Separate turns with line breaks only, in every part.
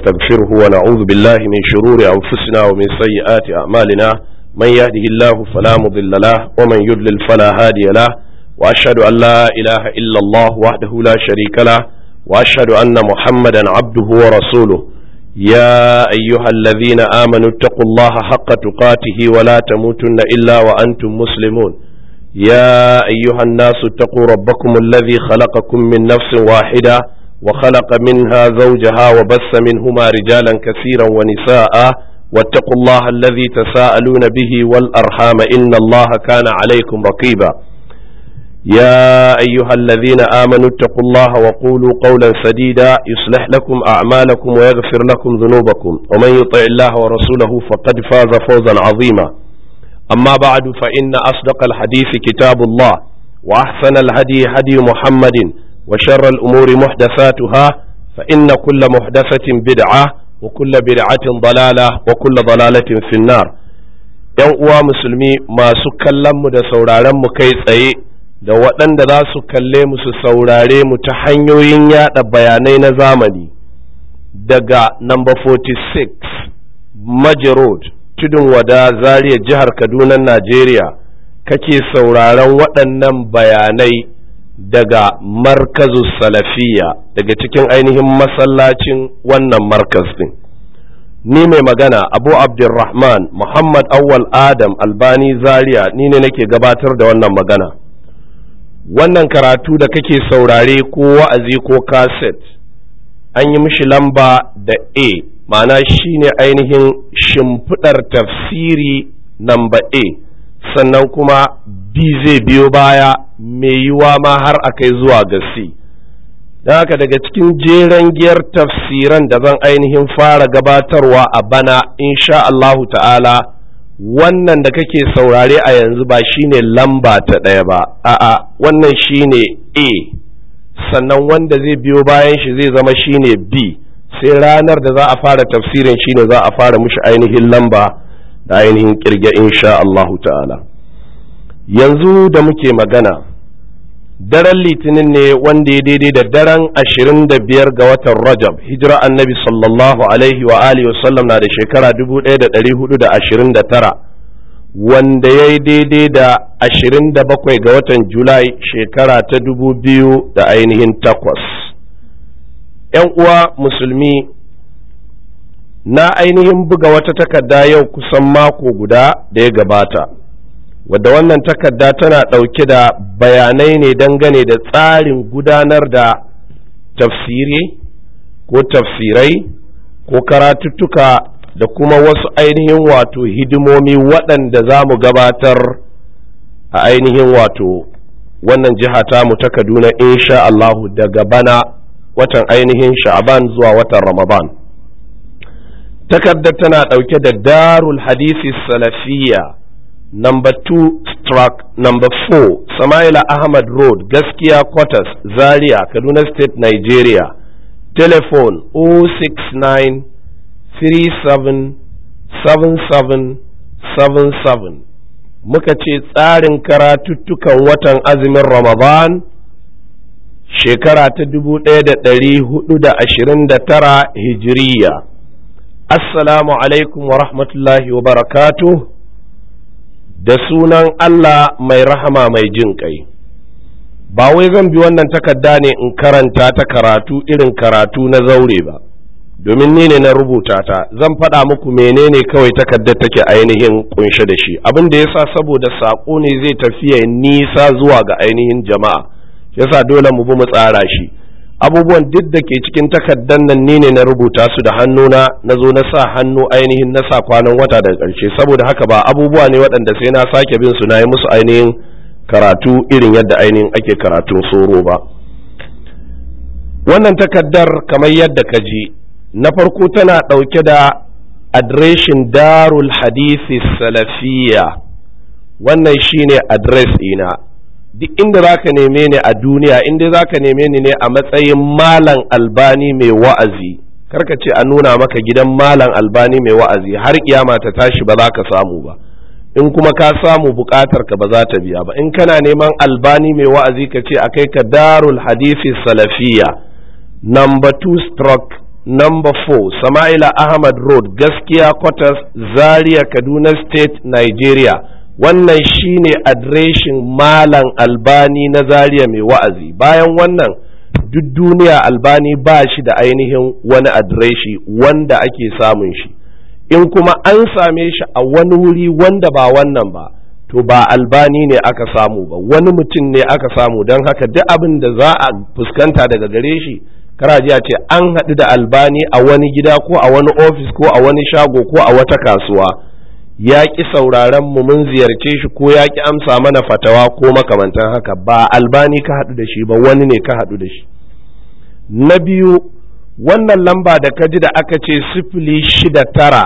ونستغفره ونعوذ بالله من شرور أنفسنا ومن سيئات أعمالنا من يهده الله فلا مضل له ومن يضلل فلا هادي له وأشهد أن لا إله إلا الله وحده لا شريك له وأشهد أن محمدا عبده ورسوله يا أيها الذين آمنوا اتقوا الله حق تقاته ولا تموتن إلا وأنتم مسلمون يا أيها الناس اتقوا ربكم الذي خلقكم من نفس واحدة وخلق منها زوجها وبث منهما رجالا كثيرا ونساء واتقوا الله الذي تساءلون به والأرحام إن الله كان عليكم رقيبا يا أيها الذين آمنوا اتقوا الله وقولوا قولا سديدا يصلح لكم أعمالكم ويغفر لكم ذنوبكم ومن يطع الله ورسوله فقد فاز فوزا عظيما أما بعد فإن أصدق الحديث كتاب الله وأحسن الهدي هدي محمد وشر الأمور محدثاتها فإن كل محدثة بدعة وكل بدعة ضلالة وكل ضلالة في النار ‘Yan uwa musulmi masu kallonmu da sauraronmu kai tsaye da waɗanda za su kalle mu su saurare mu ta hanyoyin yaɗa bayanai na zamani daga number 46 Maji Road tudun wada Zaria jihar Kaduna Najeriya kake sauraron waɗannan bayanai daga markazu salafiya daga cikin ainihin masallacin wannan markaz din ni mai magana abu abdulrahman muhammad awwal adam albani zaria ni ne nake gabatar da wannan magana wannan karatu da kake saurare ko wa'azi ko kaset an yi mishi lamba da a ma'ana shine ainihin shimfiɗar tafsiri namba a sannan kuma b zai biyo baya mai yiwa ma har a kai zuwa ga C. Don haka daga cikin jeren giyar tafsiran da zan ainihin fara gabatarwa a bana insha Allahu ta'ala wannan da kake saurare a yanzu ba shine lamba ta ɗaya ba, a'a wannan shine A, sannan wanda zai biyo bayan shi zai zama shine B, sai ranar da za a fara tafsirin shine za a fara mushi ainihin lamba da ainihin kirge insha Allahu ta'ala. yanzu da muke magana daren litinin ne wanda ya daidai da daren ashirin da biyar ga watan rajab hijira annabi sallallahu alaihi wa alihi wasallam na da shekara dubu ɗaya da ɗari hudu da ashirin da tara wanda ya yi daidai da ashirin da bakwai ga watan julai shekara ta dubu biyu da ainihin takwas ‘yan uwa musulmi na ainihin buga wata takarda yau kusan mako guda da ya gabata wadda wannan takarda tana ɗauke da bayanai ne dangane da tsarin gudanar da tafsiri ko tafsirai ko karatuttuka da kuma wasu ainihin wato hidimomi waɗanda za mu gabatar a ainihin wato wannan jiha tamu ta kaduna insha Allahu daga bana watan ainihin sha'aban zuwa watan ramadan takardar tana ɗauke da darul hadisi salafiyya number two struck number four Samaila Ahmad Road Gaskiya Quarters Zaria Kaduna State Nigeria telephone 069 37 77 77 muka ce tsarin karatuttukan watan azumin Ramadan shekara ta 1429 hijiriya Assalamu alaikum wa rahmatullahi wa barakatuh da sunan Allah mai rahama mai jin ƙai. Ba wai zan bi wannan takarda ne in karanta ta karatu irin karatu na zaure ba, domin ni ne na rubuta ta, zan faɗa muku menene kawai takardar take ainihin kunshe da shi, abin da yasa saboda saƙo ne zai tafiya nisa zuwa ga ainihin jama'a, yasa dole mu bi mu tsara shi. abubuwan duk da ke cikin takardar nan ni ne na rubuta su da hannuna na zo na sa hannu ainihin na sa kwanan wata daga ƙarshe saboda haka ba abubuwa ne waɗanda sai na sake bin su na yi musu ainihin karatu irin yadda ainihin ake karatun soro ba wannan takardar kamar yadda ka ji na farko tana ɗauke da adireshin darul hadisi salafiya wannan shine adres ina duk inda za ka neme ni a duniya inda za ka neme ni ne a matsayin malam albani mai wa'azi karka ce a nuna maka gidan malam albani mai wa'azi har kiyama ta tashi ba za ka samu ba in kuma ka samu bukatar ka ba za ta biya ba in kana neman albani mai wa'azi ka ce a kai ka darul hadisi salafiya number 2 stroke number 4 sama'ila ahmad road gaskiya quarters zaria kaduna state nigeria wannan shine adireshin malam albani na zaria mai wa'azi bayan wannan duk duniya albani ba shi da ainihin wani adireshi wanda ake samun shi in kuma an same shi a wani wuri wanda ba wannan ba to ba albani ne aka samu ba wani mutum ne aka samu don haka duk abin da za a fuskanta daga gare shi karaji a ce an haɗu da albani a wani gida ko a wani ofis ko a wani shago ko a wata kasuwa ya ƙi sauraron mu mun ziyarce shi ko ya ƙi amsa mana fatawa ko makamantan haka ba albani ka haɗu da shi ba wani ne ka haɗu da shi na biyu wannan lamba da ka ji da aka ce sifili shida tara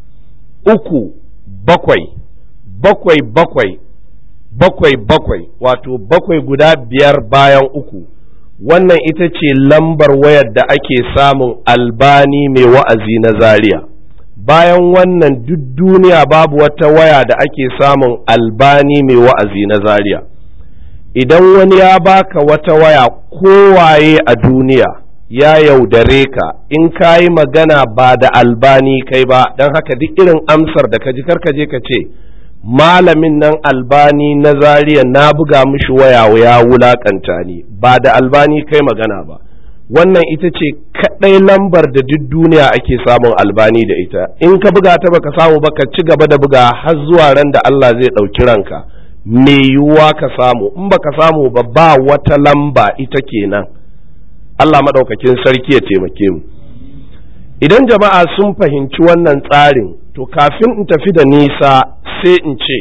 uku bakwai bakwai bakwai bakwai bakwai wato bakwai guda biyar bayan uku wannan ita ce lambar wayar da ake samun albani mai wa'azi na zaria bayan wannan duk duniya babu wata waya da ake samun albani mai wa'azi na zaria idan wani ya baka wata waya kowaye a duniya ya yaudare ka in ka yi magana ba da albani kai ba don haka duk irin amsar da ka ji karkaje ka ce malamin nan albani na zariya na buga mishi waya ya wulakanta ni ba da albani kai magana ba wannan ita ce kaɗai lambar da duk duniya ake samun albani da ita in ka buga ta baka samu ba ka ci gaba da buga har zuwa ran da Allah zai ɗauki ranka me yiwuwa ka samu in baka samu ba ba wata lamba ita kenan Allah maɗaukakin sarki ya taimake mu idan jama'a sun fahimci wannan tsarin to kafin in tafi da nisa sai in ce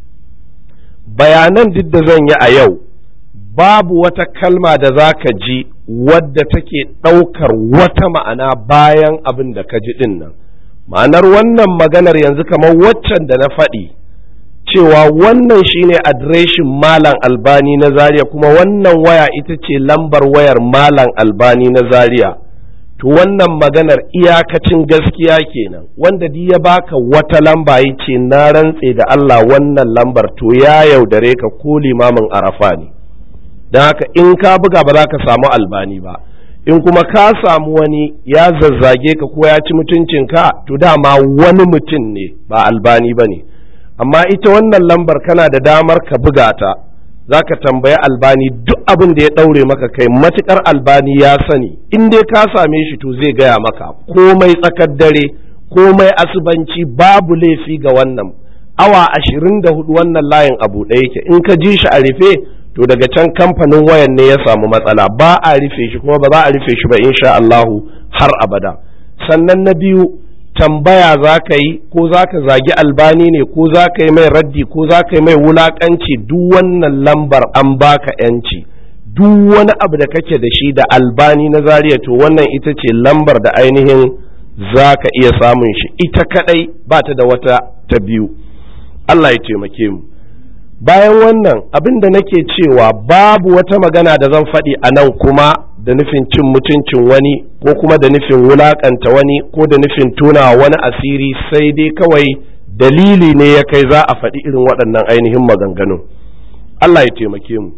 bayanan duk da zan yi a yau babu wata kalma da za ka ji wadda take ɗaukar wata ma'ana bayan abin da ka ji ɗin nan ma'anar wannan maganar yanzu kamar waccan da na faɗi cewa wannan shine adireshin malam albani na zaria kuma wannan waya ita ce lambar wayar malam albani na zaria to wannan maganar iyakacin gaskiya kenan wanda di ya baka wata lamba ya ce na rantse da Allah wannan lambar to ya yaudare ka ko limamin arafa ne don haka in ka buga ba za ka samu albani ba in kuma ka samu wani ya zazzage ka ko ya ci mutuncinka to dama wani mutum ne ba albani ba ne amma ita wannan lambar kana da damar ka buga ta za ka tambayi albani duk abin da ya ɗaure maka kai matukar albani ya sani in dai ka same shi to zai gaya maka komai tsakar dare komai asubanci babu laifi ga wannan awa ashirin da hudu wannan layin abu ɗaya yake in ka ji shi a rufe to daga can kamfanin wayan ne ya samu matsala ba a rufe shi kuma ba za a rufe shi ba insha Allahu har abada sannan na biyu tambaya za ka yi ko za ka zagi albani ne ko za ka yi mai raddi ko za ka yi mai wulakanci duk wannan lambar an baka yanci duk wani abu da kake da shi da albani na zariya to wannan ita ce lambar da ainihin za ka iya samun shi ita kadai ba ta da wata ta biyu Allah ya taimake mu bayan wannan abin da nake cewa babu wata magana da zan faɗi a nan kuma da nufin cin mutuncin wani ko kuma da nufin wulakanta wani ko da nufin tuna wani asiri sai dai kawai dalili ne ya kai za a faɗi irin waɗannan ainihin maganganun Allah ya taimake mu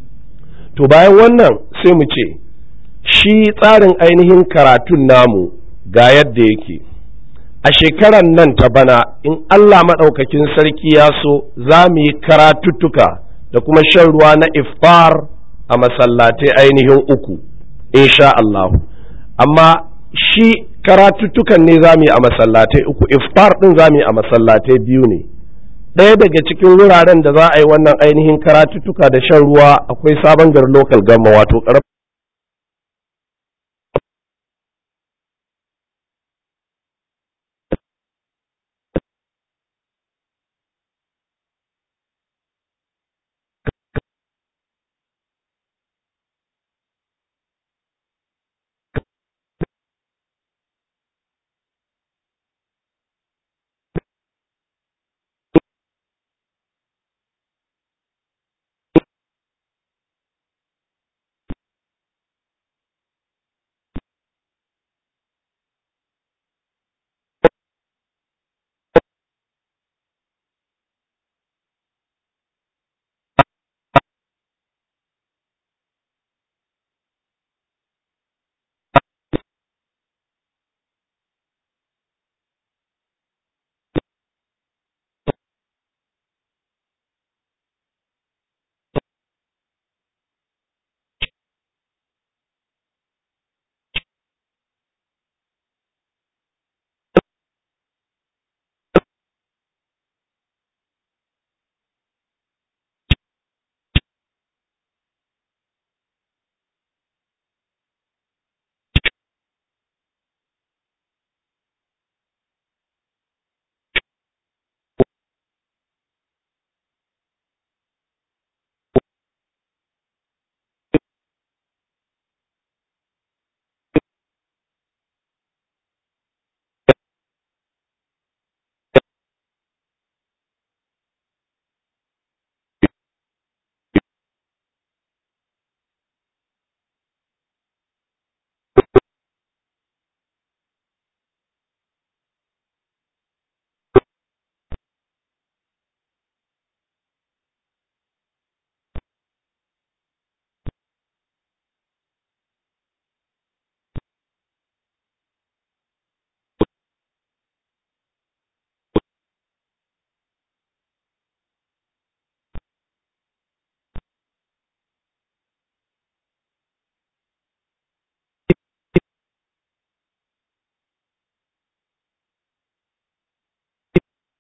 to bayan wannan sai mu ce shi tsarin ainihin karatun namu ga yadda yake a shekarar nan ta bana in Allah maɗaukakin sarki ya so za mu yi karatuttuka da kuma shan ruwa na iftar a masallatai ainihin uku insha Allah amma shi karatuttukan ne za mu yi a masallatai uku iftar ɗin za mu yi a masallatai biyu ne ɗaya daga cikin wuraren da za a yi wannan ainihin karatuttuka da shan ruwa akwai sabon gar local gamma wato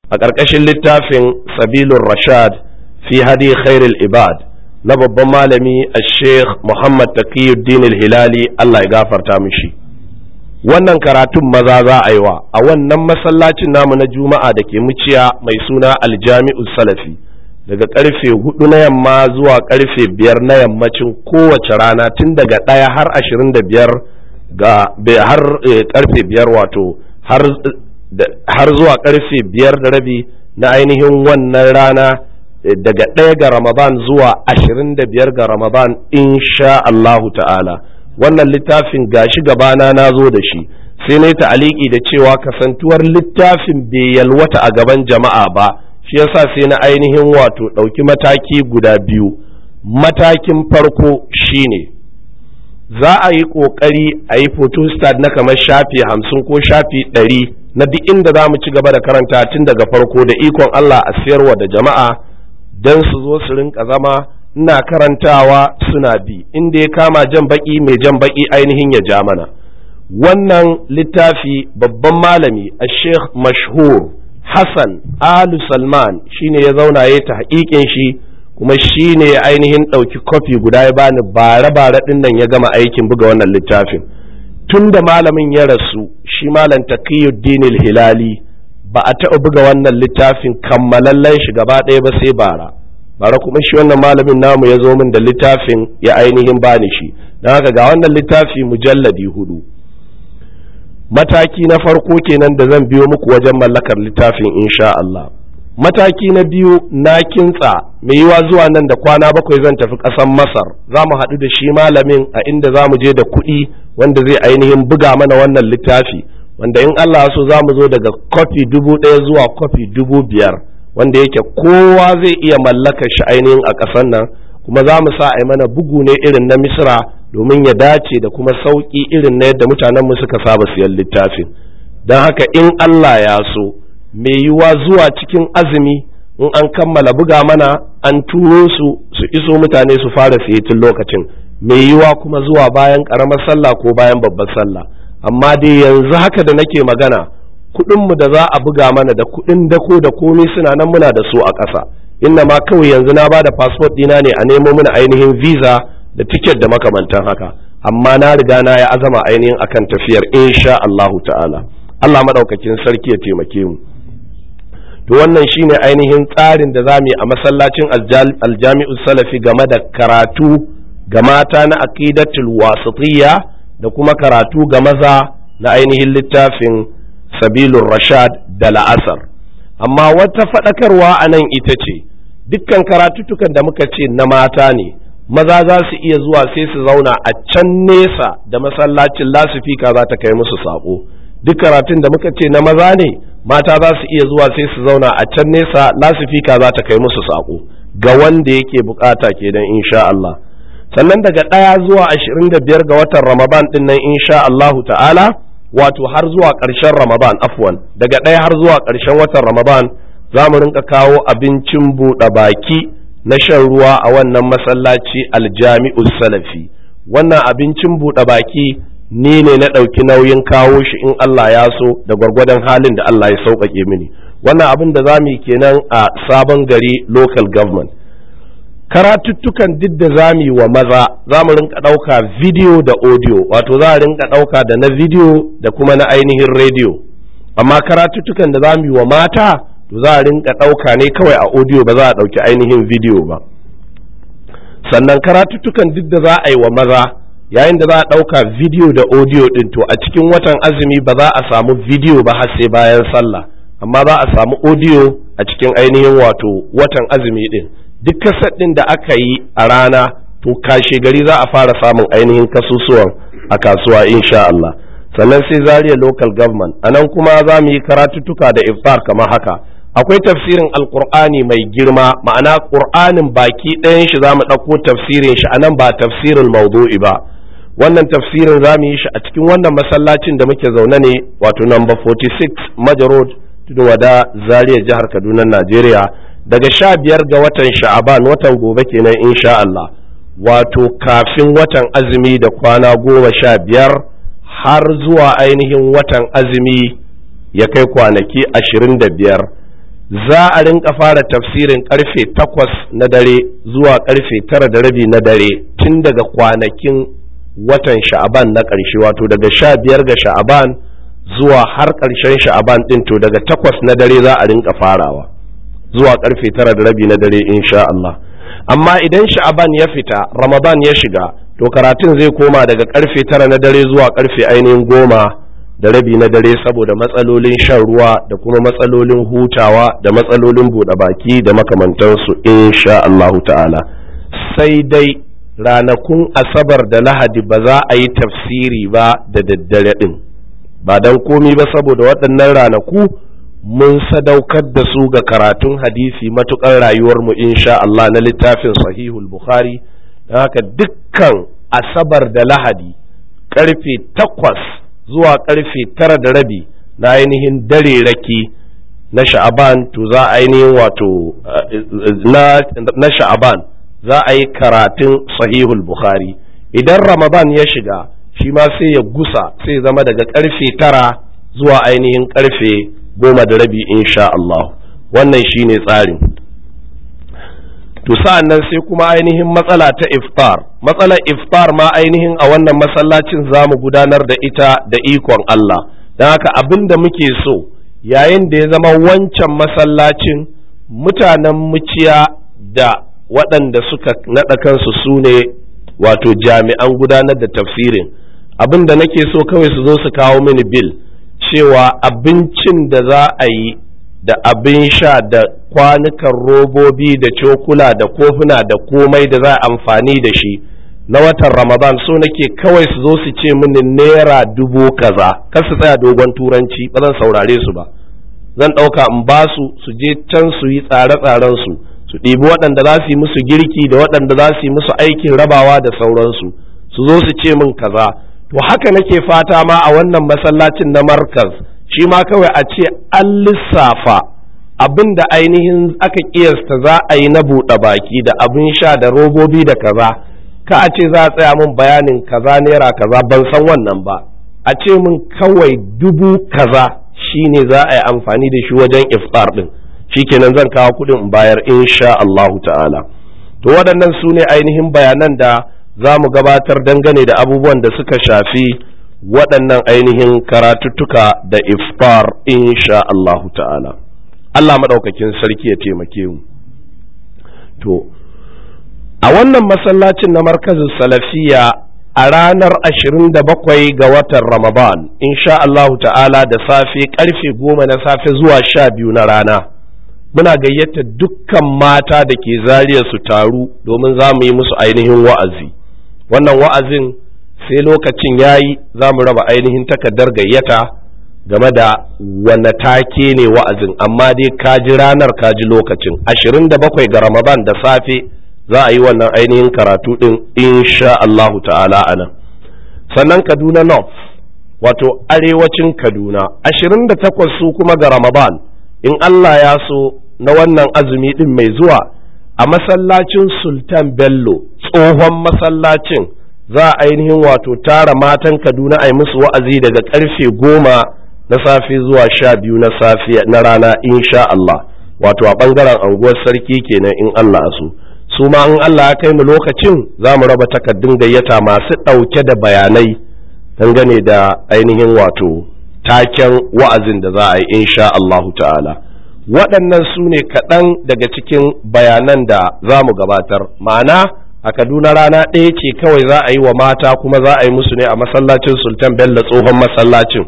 a ƙarƙashin littafin sabilun rashad fi hadi khairul ibad na babban malami a sheikh muhammad taqiyuddin hilali allah ya gafarta mishi wannan karatun maza za a yi wa a wannan masallacin namu na juma'a da ke muciya mai suna aljami'u salafi daga karfe hudu na yamma zuwa karfe biyar na yammacin kowace rana tun daga ɗaya har ashirin da biyar ga har karfe biyar wato har zuwa karfe biyar da rabi na ainihin wannan rana daga ɗaya ga ramadan zuwa ashirin da biyar ga ramadan insha Allahu ta'ala wannan littafin gashi gabana na zo da shi sai na ta'aliki da cewa kasantuwar littafin bai yalwata a gaban jama'a ba shi yasa sai na ainihin wato ɗauki mataki guda biyu matakin farko shine za a yi ƙoƙari a yi photostat na kamar shafi hamsin ko shafi ɗari na duk inda za mu ci gaba da karanta tun daga farko da ikon Allah a siyarwa da jama'a don su zo su rinka zama ina karantawa suna bi inda ya kama jan baki mai jan baki ainihin ya ja mana wannan littafi babban malami a sheikh mashhur hassan alu salman shine ya zauna ya ta haƙiƙin shi kuma shine ya ainihin ɗauki kofi guda ya bani bare-bare ɗin nan ya gama aikin buga wannan littafin tun da malamin ya rasu shi malam taqiyuddin hilali ba a taɓa buga wannan littafin kammalallen shi gaba ɗaya ba sai bara bara kuma shi wannan malamin namu ya zo min da littafin ya ainihin bani shi don haka ga wannan littafi mujalladi hudu mataki na farko kenan da zan biyo muku wajen mallakar littafin insha Allah mataki na biyu na kintsa mai yiwa zuwa nan da kwana bakwai zan tafi ƙasar masar za mu haɗu da shi malamin a inda za mu je da kuɗi wanda zai ainihin buga mana wannan littafi wanda in Allah so za mu zo daga kofi dubu ɗaya zuwa kofi dubu biyar wanda yake kowa zai iya mallaka shi ainihin a ƙasar nan kuma za mu sa a mana bugu ne irin na misra domin ya dace da kuma sauƙi irin na yadda mutanenmu suka saba siyan littafin don haka in Allah ya so mai yiwuwa zuwa cikin azumi in an kammala buga mana an turo su su iso mutane su fara siye tun lokacin mai yiwuwa kuma zuwa bayan ƙaramar sallah ko bayan babbar sallah amma dai yanzu haka da nake magana kuɗinmu da za a buga mana da kuɗin dako da komai suna nan muna da su a ƙasa inna ma kawai yanzu na bada fasfot ɗina ne a nemo mana ainihin visa da tiket da makamantan haka amma na riga na ya azama ainihin akan tafiyar insha Allahu ta'ala Allah madaukakin sarki ya taimake mu to wannan shine ainihin tsarin da zamu yi a masallacin aljami'u salafi game da karatu ga mata na aqidatul wasitiyya da kuma karatu ga maza na ainihin littafin sabilun rashad da la'asar amma wata faɗakarwa a nan ita ce dukkan karatutukan da muka ce na mata ne maza za su iya zuwa sai su zauna a can nesa da masallacin lasifika za ta kai musu saƙo duk karatun da muka ce na maza ne mata za su iya zuwa sai su zauna a can nesa lasifika za ta kai musu saƙo ga wanda yake bukata kenan insha Allah sannan daga ɗaya zuwa ashirin da biyar ga watan ramadan ɗin nan insha Allahu ta'ala wato har zuwa ƙarshen ramadan afwan daga ɗaya har zuwa ƙarshen watan ramadan za mu rinka kawo abincin buɗe baki na shan ruwa a wannan masallaci aljami'u salafi wannan abincin buɗe baki ni ne na ɗauki nauyin kawo shi in Allah ya so da gwargwadon halin da Allah ya sauƙaƙe mini wannan abin da za mu yi kenan a sabon gari local government karatuttukan duk da za mu yi wa maza za mu rinka ɗauka video da audio wato za a rinka ɗauka da na video da kuma na ainihin radio amma karatuttukan da za mu yi wa mata to za a rinka ɗauka ne kawai a audio ba za a ɗauki ainihin video ba sannan karatuttukan duk da za a yi wa maza yayin da za a ɗauka video da audio ɗin to a cikin watan azumi ba za a samu video ba har sai bayan sallah amma za a samu audio a cikin ainihin wato watan azumi ɗin duk kasar ɗin da aka yi a rana to kashe gari za a fara samun ainihin kasusuwan a kasuwa insha Allah sannan sai Zaria local government a nan kuma za mu yi karatuttuka da iftar kamar haka akwai tafsirin alkur'ani mai girma ma'ana ƙur'anin baki ɗayan shi za mu ɗauko tafsirin shi a nan ba tafsirin maudu'i ba wannan tafsirin za mu yi shi a cikin wannan masallacin da muke zaune ne wato number 46 majarod tudun wada Zaria jihar kaduna najeriya daga sha biyar ga watan sha'aban watan gobe kenan insha Allah wato kafin watan azumi da kwana goma sha biyar har zuwa ainihin watan azumi ya kai kwanaki ashirin da biyar za a rinka fara tafsirin karfe takwas na dare zuwa karfe tara da rabi na dare tun daga kwanakin watan sha'aban na ƙarshe wato daga sha biyar ga sha'aban zuwa har ƙarshen sha'aban ɗin to daga takwas na dare za a rinka farawa zuwa karfe tara da rabi na dare insha Allah amma idan sha'aban ya fita ramadan ya shiga to karatun zai koma daga karfe tara na dare zuwa karfe ainihin goma da rabi na dare saboda matsalolin shan ruwa da kuma matsalolin hutawa da matsalolin buɗe baki da makamantansu insha Allah ta'ala sai dai ranakun asabar da lahadi ba za a yi tafsiri ba da daddare ɗin ba don komi ba saboda waɗannan ranaku mun sadaukar da su ga karatun hadisi matuƙar rayuwarmu insha Allah na littafin sahihul bukhari don haka dukkan asabar da lahadi karfe takwas zuwa karfe tara da rabi na ainihin dare raki na sha'aban to za a ainihin wato na sha'aban za a yi karatun sahihul bukhari idan ramadan ya shiga shi ma sai ya gusa sai zama daga karfe tara zuwa ainihin karfe goma da rabi insha Allah wannan shine tsarin to sa'an nan sai kuma ainihin matsala ta iftar matsalar iftar ma ainihin a wannan masallacin za mu gudanar da ita da ikon Allah don haka abin da muke so yayin da ya zama wancan masallacin mutanen muciya da waɗanda suka naɗa kansu su ne wato jami'an gudanar da tafsirin abin da nake so kawai su zo su kawo mini bil cewa abincin da za a yi da abin sha da kwanukan robobi da cokula da kofuna da komai da za a amfani da shi na watan ramadan so nake kawai su zo su ce mini naira dubu kaza kar su tsaya dogon turanci ba zan saurare su ba zan ɗauka in ba su su je can su yi tsare-tsaren su su ɗibi waɗanda za su yi musu girki da waɗanda za su yi musu aikin rabawa da sauransu su zo su ce min kaza to haka nake fata ma a wannan masallacin na markaz shi ma kawai a ce an lissafa abin da ainihin aka kiyasta za a yi na buɗe baki da abin sha da robobi da kaza ka a ce za a tsaya min bayanin kaza naira kaza ban san wannan ba a ce min kawai dubu kaza shine za a yi amfani da shi wajen iftar din shikenan zan kawo kuɗin in bayar insha Allahu ta'ala to waɗannan su ne ainihin bayanan da za mu gabatar dangane da abubuwan da suka shafi waɗannan ainihin karatuttuka da iftar insha Allahu ta'ala Allah maɗaukakin sarki ya taimake mu to a wannan masallacin na markazin salafiya a ranar 27 ga watan ramadan insha Allahu ta'ala da safe karfe goma na safe zuwa sha biyu na rana muna gayyata dukkan mata da ke zariya su taru domin za mu yi musu ainihin wa'azi wannan wa'azin sai lokacin ya yi za mu raba ainihin takardar gayyata game da wane take ne wa'azin amma dai kaji ranar kaji lokacin 27 ga ramadan da safe za a yi wannan ainihin karatu ɗin insha Allahu ta'ala a nan sannan kaduna north wato arewacin kaduna 28 su kuma ga ramadan in Allah ya so na wannan azumi ɗin mai zuwa a masallacin sultan bello tsohon masallacin za a ainihin wato tara matan kaduna a yi musu wa'azi daga karfe goma na safe zuwa sha biyu na safe na rana insha Allah wato a ɓangaren anguwar sarki kenan in Allah so su ma in Allah ya kai mu lokacin za mu raba takardun gayyata masu ɗauke da bayanai dangane da ainihin wato taken wa'azin da za a yi insha Allahu ta'ala waɗannan su ne kaɗan daga cikin bayanan da za mu gabatar ma'ana a kaduna rana ɗaya ce kawai za a yi wa mata kuma za a yi musu ne a masallacin sultan bello tsohon masallacin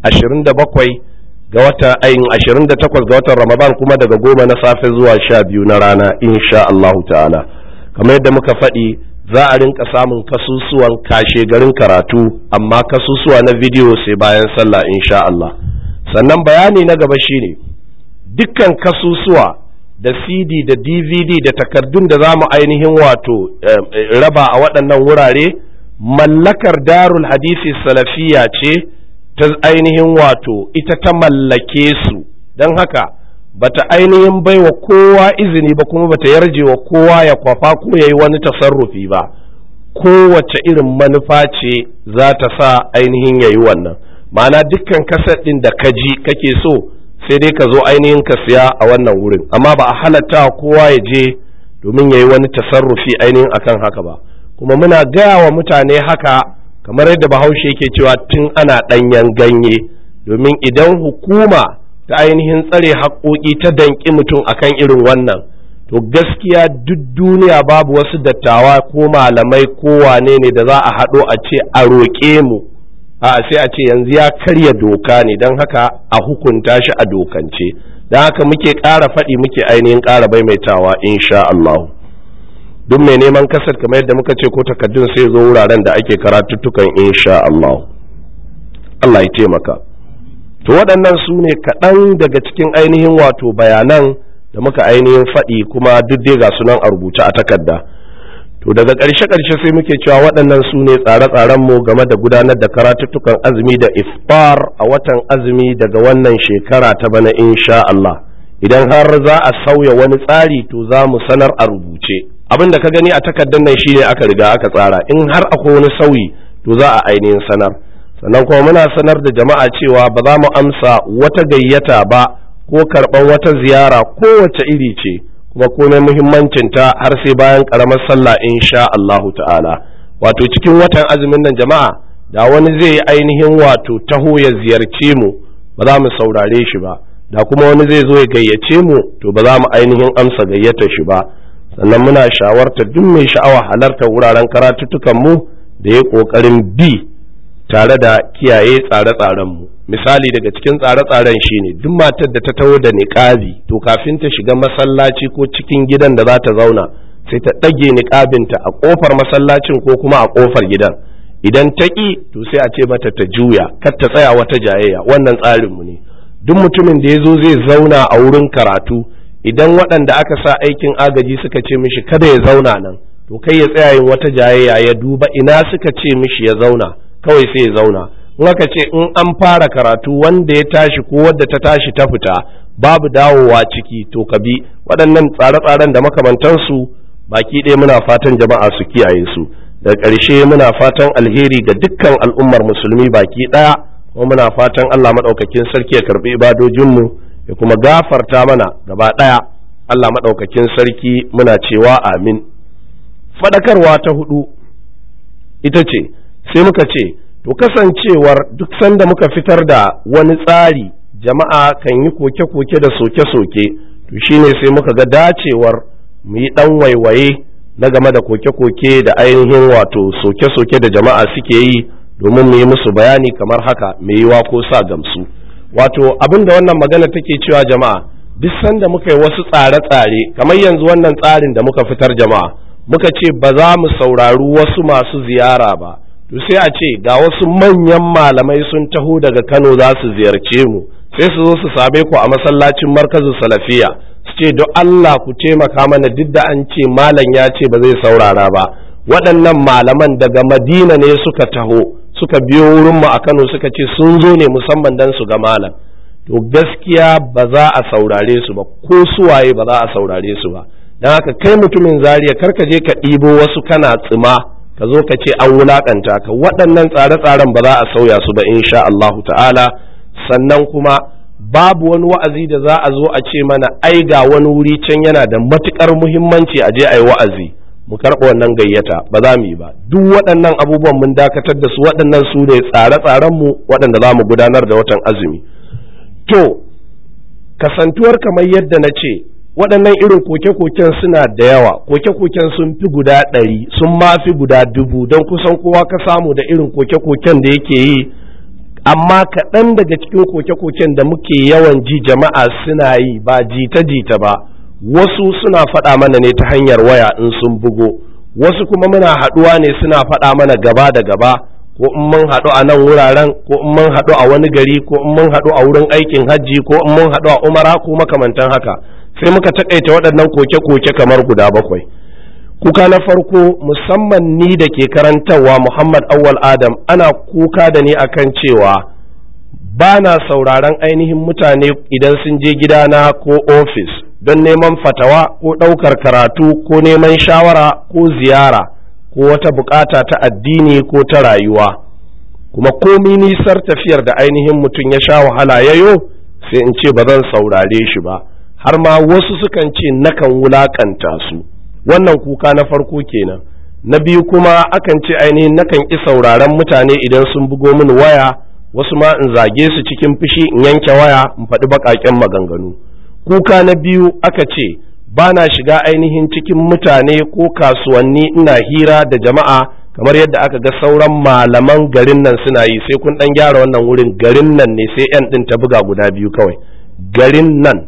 27 ga wata ayin 28 ga watan ramadan kuma daga goma na safe zuwa sha biyu na rana insha Allahu ta'ala kamar yadda muka faɗi za a rinka samun kasusuwan kashe garin karatu amma kasusuwa na bidiyo sai bayan sallah insha Allah sannan bayani na gaba shine dukkan kasusuwa da cd da dvd da takardun da za mu ainihin wato raba a waɗannan wurare mallakar darul hadisi salafiya ce ta ainihin wato ita ta mallake su don haka bata ainihin baiwa kowa izini ba kuma bata yarje wa kowa ya kwafa ko ya yi wani tasarrufi ba kowace irin manufa ce za ta sa ainihin ya yi wannan ma'ana dukkan kasar ɗin da ka ji kake so sai dai ka zo ainihin ka siya a wannan wurin amma ba a halatta kowa ya je domin ya yi wani tasarrufi ainihin akan haka ba kuma muna gaya wa mutane haka kamar yadda bahaushe yake cewa tun ana ɗanyen ganye domin idan hukuma ta ainihin tsare haƙoƙi ta danƙi mutum akan irin wannan to gaskiya duk duniya babu wasu dattawa ko malamai ko wane ne da za a haɗo a ce a roƙe mu a sai a ce yanzu ya karya doka ne don haka a hukunta shi a dokance don haka muke ƙara faɗi muke ainihin ƙara maimaitawa insha Allah duk mai neman kasar kamar yadda muka ce ko takaddun sai zo wuraren da ake karatuttukan insha Allah Allah ya taimaka to waɗannan su ne kaɗan daga cikin ainihin wato bayanan da muka ainihin faɗi kuma duk dai ga sunan a rubuce a takarda to daga ƙarshe ƙarshe sai muke cewa waɗannan su ne tsare-tsaren mu game da gudanar da karatuttukan azumi da iftar a watan azumi daga wannan shekara ta bana insha Allah idan har za a sauya wani tsari to za mu sanar a rubuce abin da ka gani a takardar nan shine aka riga aka tsara in har akwai wani sauyi to za a ainihin sanar sannan kuma muna sanar da jama'a cewa ba za mu amsa wata gayyata ba ko karɓar wata ziyara kowace iri ce kuma komai muhimmancinta har sai bayan ƙaramar sallah insha Allahu ta'ala wato cikin watan azumin nan jama'a da wani zai yi ainihin wato taho ya ziyarce mu ba za mu saurare shi ba da kuma wani zai zo ya gayyace mu to ba za mu ainihin amsa gayyata shi ba sannan muna shawarta duk mai sha'awa halartar wuraren karatuttukan mu da ya ƙoƙarin bi tare da kiyaye tsare-tsarenmu misali daga cikin tsare-tsaren shine duk matar da ta taho da niƙabi to kafin ta shiga masallaci ko cikin gidan da za ta zauna sai ta ɗage niƙabinta a ƙofar masallacin ko kuma a ƙofar gidan idan ta ƙi to sai a ce mata ta juya kar ta tsaya wata jayayya wannan tsarinmu ne duk mutumin da ya zo zai zauna a wurin karatu idan waɗanda aka sa aikin agaji suka ce mishi kada ya zauna nan to kai ya tsaya yin wata jayayya ya duba ina suka ce mishi ya zauna kawai sai ya zauna in aka ce in an fara karatu wanda ya tashi ko wadda ta tashi ta fita babu dawowa ciki to ka bi waɗannan tsare-tsaren da makamantansu baki ɗaya muna fatan jama'a su kiyaye su da ƙarshe muna fatan alheri ga dukkan al'ummar musulmi baki ɗaya kuma muna fatan Allah maɗaukakin sarki ya karɓi ibadojinmu ya kuma gafarta mana gaba ɗaya Allah maɗaukakin sarki muna cewa amin faɗakarwa ta hudu ita ce sai muka ce to kasancewar duk sanda muka fitar da wani tsari jama'a kan yi koke-koke da soke-soke to shine sai muka ga dacewar mu yi ɗan waiwaye na game da koke-koke da ainihin wato soke-soke da jama'a suke yi domin mu yi musu bayani kamar haka mai yiwa ko sa gamsu wato abin da wannan magana take cewa jama'a duk sanda muka yi wasu tsare-tsare kamar yanzu wannan tsarin da muka fitar jama'a muka ce ba za mu saurari wasu masu ziyara ba to sai a ce ga wasu manyan malamai sun taho daga Kano za su ziyarce mu sai su zo su same ku a masallacin markazin salafiya su ce don Allah ku taimaka mana duk da an ce malam ya ce ba zai saurara ba waɗannan malaman daga Madina ne suka taho suka biyo wurin mu a Kano suka ce sun zo ne musamman dan su ga malam to gaskiya ba za a saurare su ba ko suwaye ba za a saurare su ba don haka kai mutumin zariya karka je ka ɗibo wasu kana tsima ka zo ka ce an wulakanta ka waɗannan tsare-tsaren ba za a sauya su ba insha Allah ta'ala sannan kuma babu wani wa'azi da za a zo a ce mana ai ga wani wuri can yana da matukar muhimmanci a je a yi wa'azi mu karɓa wannan gayyata ba za mu yi ba duk waɗannan abubuwan mun dakatar da su waɗannan su ne tsare-tsaren mu waɗanda za mu gudanar da watan azumi to kasantuwar kamar yadda na ce waɗannan irin koke-koken suna da yawa koke-koken sun fi guda ɗari sun ma fi guda dubu don kusan kowa ka samu da irin koke-koken da yake yi amma kaɗan daga cikin koke-koken da muke yawan ji jama'a suna yi ba jita-jita ba wasu suna faɗa mana ne ta hanyar waya in sun bugo wasu kuma muna haɗuwa ne suna faɗa mana gaba da gaba ko in mun haɗu a nan wuraren ko in mun haɗu a wani gari ko in mun haɗu a wurin aikin hajji ko in mun haɗu a umara ko makamantan haka sai muka takaita waɗannan koke-koke kamar guda bakwai kuka na farko musamman ni da ke karantarwa muhammad awwal adam ana kuka da ni akan cewa ba na sauraron ainihin mutane idan sun je gidana ko ofis don neman fatawa ko ɗaukar karatu ko neman shawara ko ziyara ko wata bukata ta addini ko ta rayuwa kuma komi nisar tafiyar da ainihin mutum ya sha wahala yayo sai in ce ba zan saurare shi ba har ma wasu sukan ce nakan wulakanta su wannan kuka na farko kenan na biyu kuma akan ce ainihin nakan ƙi sauraren mutane idan sun bugo mini waya wasu ma in zage su cikin fushi in yanke waya in faɗi baƙaƙen maganganu kuka na biyu aka ce ba na shiga ainihin cikin mutane ko kasuwanni ina hira da jama'a kamar yadda aka ga sauran malaman garin nan suna yi sai kun ɗan gyara wannan wurin garin nan ne sai 'yan ɗin ta buga guda biyu kawai garin nan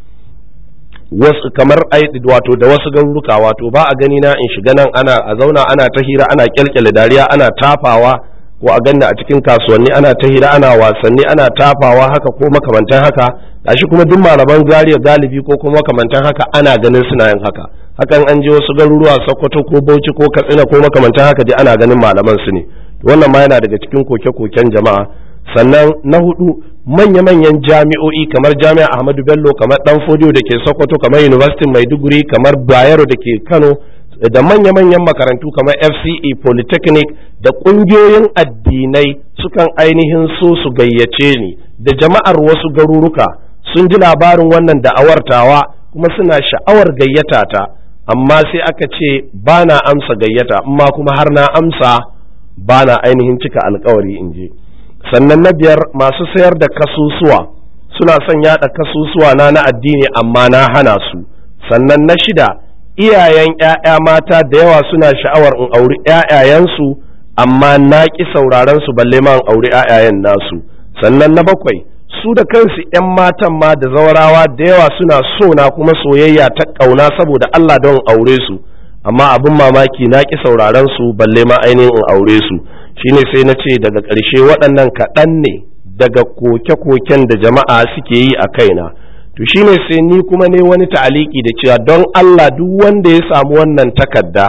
wasu kamar wato da wasu garuruka wato ba a gani na in shiga nan ana a zauna ana ta hira ana kyalkyale dariya ana tafawa ko a ganna a cikin kasuwanni ana ta hira ana wasanni ana tafawa haka ko makamantan haka gashi kuma duk malaman zariya galibi ko kuma makamantan haka ana ganin suna yin haka hakan an je wasu garuruwa Sokoto ko Bauchi ko Katsina ko makamantan haka dai ana ganin malaman su ne wannan ma yana daga cikin koke-koken jama'a sannan na hudu manya-manyan jami'o'i kamar jami'a Ahmadu Bello kamar Dan Fodiyo da ke Sokoto kamar University Maiduguri kamar Bayero da ke Kano da manya-manyan makarantu kamar FCE Polytechnic da ƙungiyoyin addinai sukan ainihin so su gayyace ni da jama'ar wasu garuruka sun ji labarin wannan da'awartawa kuma suna sha'awar gayyata ta amma sai aka ce ba na amsa gayyata amma kuma har na amsa ba na ainihin cika alkawari in je sannan na biyar masu sayar da kasusuwa suna son yada kasusuwa na na addini amma na hana su sannan na shida iyayen ‘ya'ya mata da yawa suna sha'awar in auri ‘ya'yayensu amma na ƙi sauraron su balle ma in auri ‘ya'yayen nasu sannan na bakwai su da kansu ‘yan matan ma da zaurawa da yawa suna so na kuma soyayya ta ƙauna saboda Allah don aure su amma abin mamaki na ƙi sauraron su balle ma ainihin in aure su shine sai na ce daga ƙarshe waɗannan kaɗan ne daga koke-koken da jama'a suke yi a kaina to shine sai ni kuma ne wani ta'aliki da cewa don Allah duk wanda ya samu wannan takarda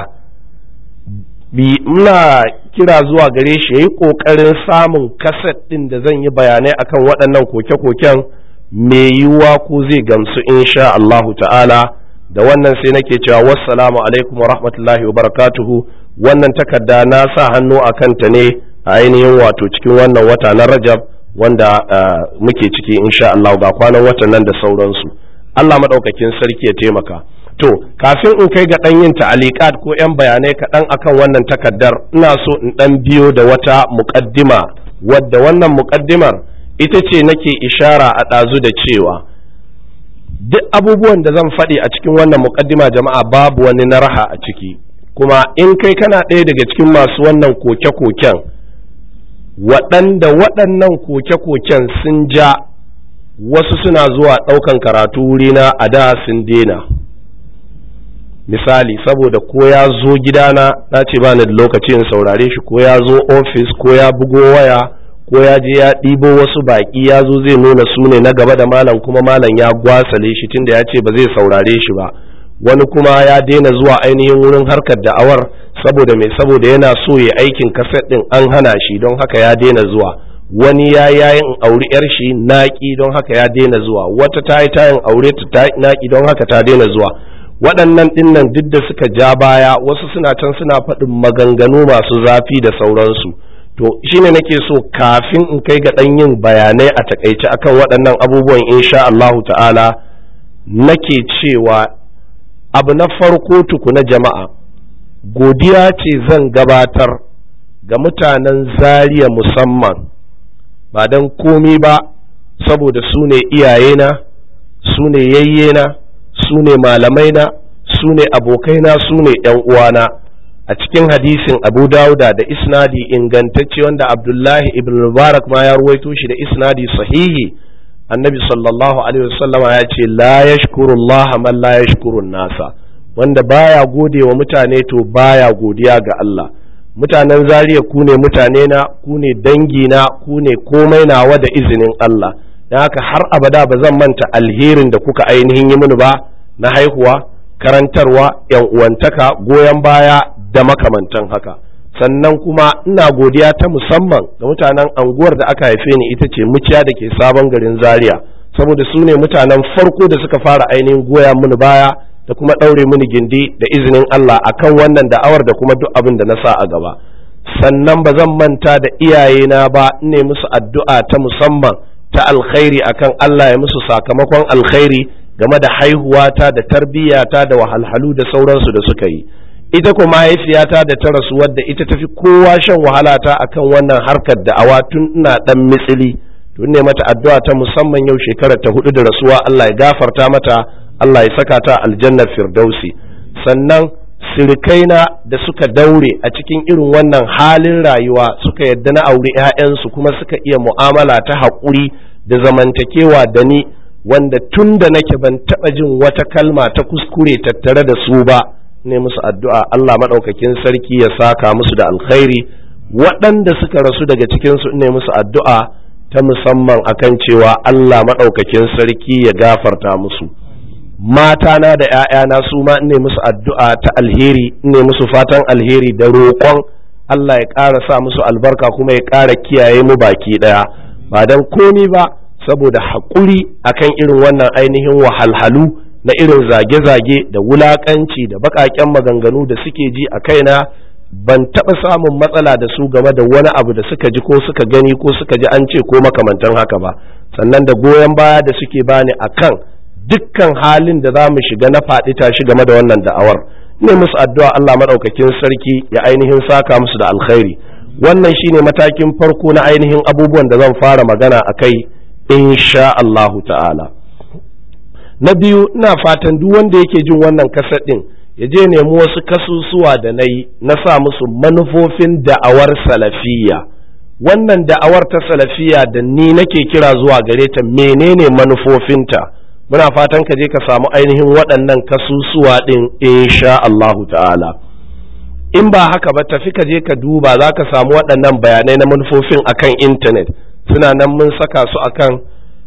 bi muna kira zuwa gare shi yayi kokarin samun kaset din da zan yi bayanai akan waɗannan koke-koken mai yiwuwa ko zai gamsu insha Allahu ta'ala da wannan sai nake cewa wassalamu alaikum wa rahmatullahi wa barakatuhu wannan takarda na sa hannu a kanta ne a ainihin wato cikin wannan wata na Rajab wanda muke ciki insha Allah ga kwanan watan nan da sauransu Allah maɗaukakin sarki ya taimaka to kafin in kai ga ɗan yin ta'alikat ko 'yan bayanai kaɗan akan wannan takaddar ina so in ɗan biyo da wata muƙaddima wadda wannan muƙaddimar ita ce nake ishara a ɗazu da cewa duk abubuwan da zan faɗi a cikin wannan muƙaddima jama'a babu wani na raha a ciki kuma in kai kana ɗaya daga cikin masu wannan koke-koken waɗanda waɗannan koke-koken sun ja wasu suna zuwa ɗaukan karatu wurina a da sun dena misali saboda ko ya zo gidana na ce ba ni da lokaci in saurare shi ko ya zo ofis ko ya bugo waya ko ya je ya ɗibo wasu baƙi ya zo zai nuna su ne na gaba da malam kuma malam ya gwasale shi tunda ya ce ba zai saurare shi ba wani kuma ya daina zuwa ainihin wurin harkar da'awar saboda mai saboda yana so ya aikin kaset ɗin an hana shi don haka ya daina zuwa wani ya yayin auri yar shi naƙi don haka ya daina zuwa wata ta yi tayin aure ta naƙi don haka ta daina zuwa waɗannan ɗinnan duk da suka ja baya wasu suna can suna faɗin maganganu masu zafi da sauransu to shine nake so kafin in kai ga ɗan yin bayanai a takaice akan waɗannan abubuwan insha Allahu ta'ala nake cewa abu na farko tukuna jama'a godiya ce zan gabatar ga mutanen zariya musamman ba don komi ba saboda su ne iyayena su ne yayyena su ne malamaina su ne abokaina su ne uwana a cikin hadisin abu dauda da isnadi ingantacce wanda abdullahi ibn mubarak ma ya ruwaito shi da isnadi sahihi annabi sallallahu alaihi wasallam ya ce la yashkurullah man la yashkurun nasa wanda baya gode wa mutane to baya godiya ga Allah mutanen zariya ku ne mutane na ku ne dangi na ku ne komai nawa da izinin Allah don haka har abada ba zan manta alherin da kuka ainihin yi mini ba na haihuwa karantarwa yan uwantaka goyon baya da makamantan haka sannan kuma ina godiya ta musamman ga mutanen anguwar da aka haife ni ita ce muciya da ke sabon garin zaria saboda su ne mutanen farko da suka fara ainihin goya mini baya da kuma ɗaure mini gindi da izinin Allah akan wannan da'awar da kuma duk abin da na sa a gaba sannan ba zan manta da iyayena ba ne musu addu'a ta musamman ta alkhairi akan Allah ya musu sakamakon alkhairi game da haihuwata da tarbiyyata da wahalhalu da sauransu da suka yi ita kuma mahaifiyata da ta rasu wadda ita tafi kowa shan wahala ta akan wannan harkar da'awa tun ina dan mitsili tun ne mata addu'a ta musamman yau shekarar ta hudu da rasuwa Allah ya gafarta mata Allah ya saka ta aljannar firdausi sannan sirikaina da suka daure a cikin irin wannan halin rayuwa suka yadda na auri 'ya'yansu kuma suka iya mu'amala ta haƙuri da zamantakewa da ni wanda tun da nake ban taɓa jin wata kalma ta kuskure tattare da su ba ne musu addu'a Allah maɗaukakin sarki ya saka musu da alkhairi waɗanda suka rasu daga cikinsu ne musu addu'a ta musamman akan cewa Allah maɗaukakin sarki ya gafarta musu matana da ‘ya'yana su ma ne musu addu'a ta alheri ne musu fatan alheri da roƙon Allah ya ƙara sa musu albarka kuma ya ƙara kiyaye mu baki ɗaya ba don komi ba saboda haƙuri akan irin wannan ainihin wahalhalu na irin zage-zage da wulaƙanci da baƙaƙen maganganu da suke ji a kaina ban taɓa samun matsala da su game da wani abu da suka ji ko suka gani ko suka ji an ce ko makamantan haka ba sannan da goyon baya da suke bani akan dukkan halin da za mu shiga na faɗi tashi game da wannan da'awar ne musu addu'a Allah maɗaukakin sarki ya ainihin saka musu da alkhairi wannan shine matakin farko na ainihin abubuwan da zan fara magana a kai insha Allahu ta'ala na biyu ina fatan duk wanda yake jin wannan kasar ɗin ya je nemi wasu kasusuwa da na yi na sa musu manufofin da'awar salafiyya wannan da'awar ta salafiyya da ni nake kira zuwa gare ta menene manufofinta muna fatan ka je ka samu ainihin waɗannan kasusuwa ɗin insha Allahu ta'ala in ba haka ba tafi ka je ka duba za ka samu waɗannan bayanai na manufofin akan intanet suna nan mun saka su akan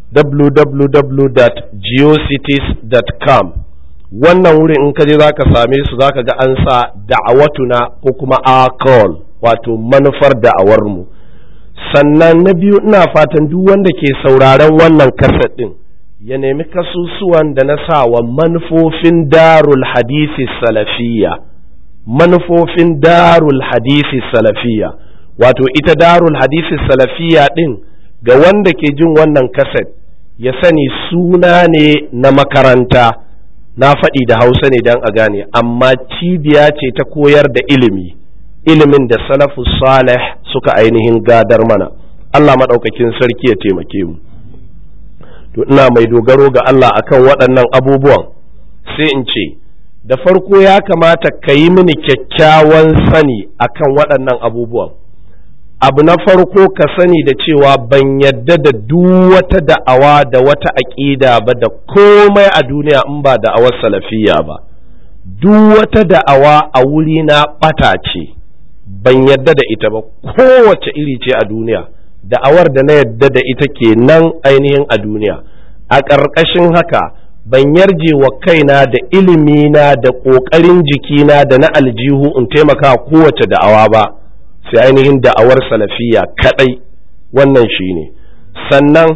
www.geocities.com wannan wurin in ka je za ka same su za ka ga an sa da'awatuna ko kuma call wato manufar da'awarmu sannan na biyu ina fatan duk wanda ke sauraron wannan kaset ɗin ya nemi kasusuwan da na sa wa manufofin darul hadisi salafiyya manufofin darul hadisi salafiyya wato ita darul hadisi salafiyya ɗin ga wanda ke jin wannan kaset ya sani suna ne na makaranta na faɗi da hausa ne don a gane amma cibiya ce ta koyar da ilimi ilimin da salafu salih suka ainihin gadar mana Allah maɗaukakin sarki ya taimake mu to ina mai dogaro ga Allah akan waɗannan abubuwan sai in ce da farko ya kamata ka yi mini kyakkyawan sani akan waɗannan abubuwan abu na farko ka sani da cewa ban yadda da duk wata da'awa da wata aƙida ba da komai a duniya in ba da'awar salafiya ba duk wata da'awa a wuri na ɓata ce ban yadda da ita ba kowace iri ce a duniya da'awar da na yadda da ita ke nan ainihin a duniya a ƙarƙashin haka ban yarje wa kaina da ilimina da ƙoƙarin jikina da na aljihu in taimaka kowace da'awa ba sai ainihin da'awar salafiya kaɗai wannan shi ne sannan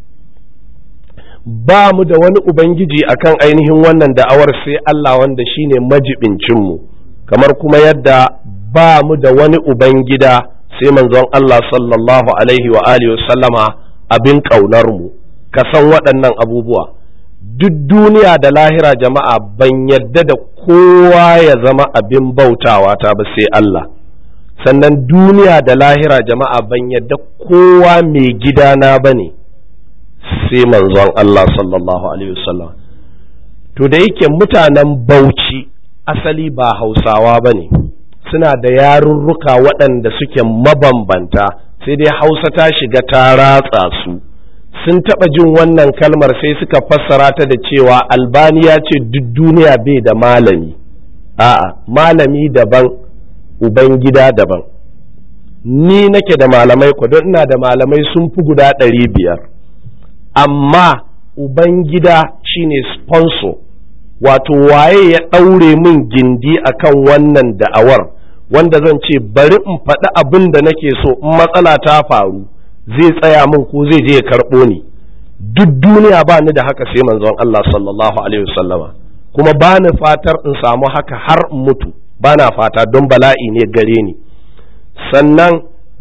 ba mu da wani ubangiji akan ainihin wannan da'awar sai Allah wanda shine majibincinmu kamar kuma yadda ba mu da wani ubangida sai manzon Allah sallallahu alaihi wa alihi sallama abin ƙaunar mu ka san waɗannan abubuwa duk duniya da lahira jama'a ban yadda da kowa ya zama abin bautawa ta ba sai Allah sannan duniya da lahira jama'a ban yadda kowa mai gidana ba ne sai manzon Allah sallallahu alaihi wasallam to da yake mutanen bauchi asali ba hausawa ba ne suna da yarurruka waɗanda suke mabambanta sai dai hausa ta shiga ta ratsa su sun taɓa jin wannan kalmar sai suka fassara ta da cewa albani ya ce duk duniya bai da malami a'a malami daban ubangida daban ni nake da malamai ku don ina da malamai sun fi guda ɗari biyar amma ubangida shine sponsor wato waye ya ɗaure min gindi akan wannan da'awar wanda zan ce bari in faɗi abin da nake so in matsala ta faru zai tsaya min ko zai je ya karɓo ni duk duniya ba ni da haka sai manzon Allah sallallahu alaihi wasallama kuma ba ni fatar in samu haka har in mutu ba na fata don bala'i ne gare ni sannan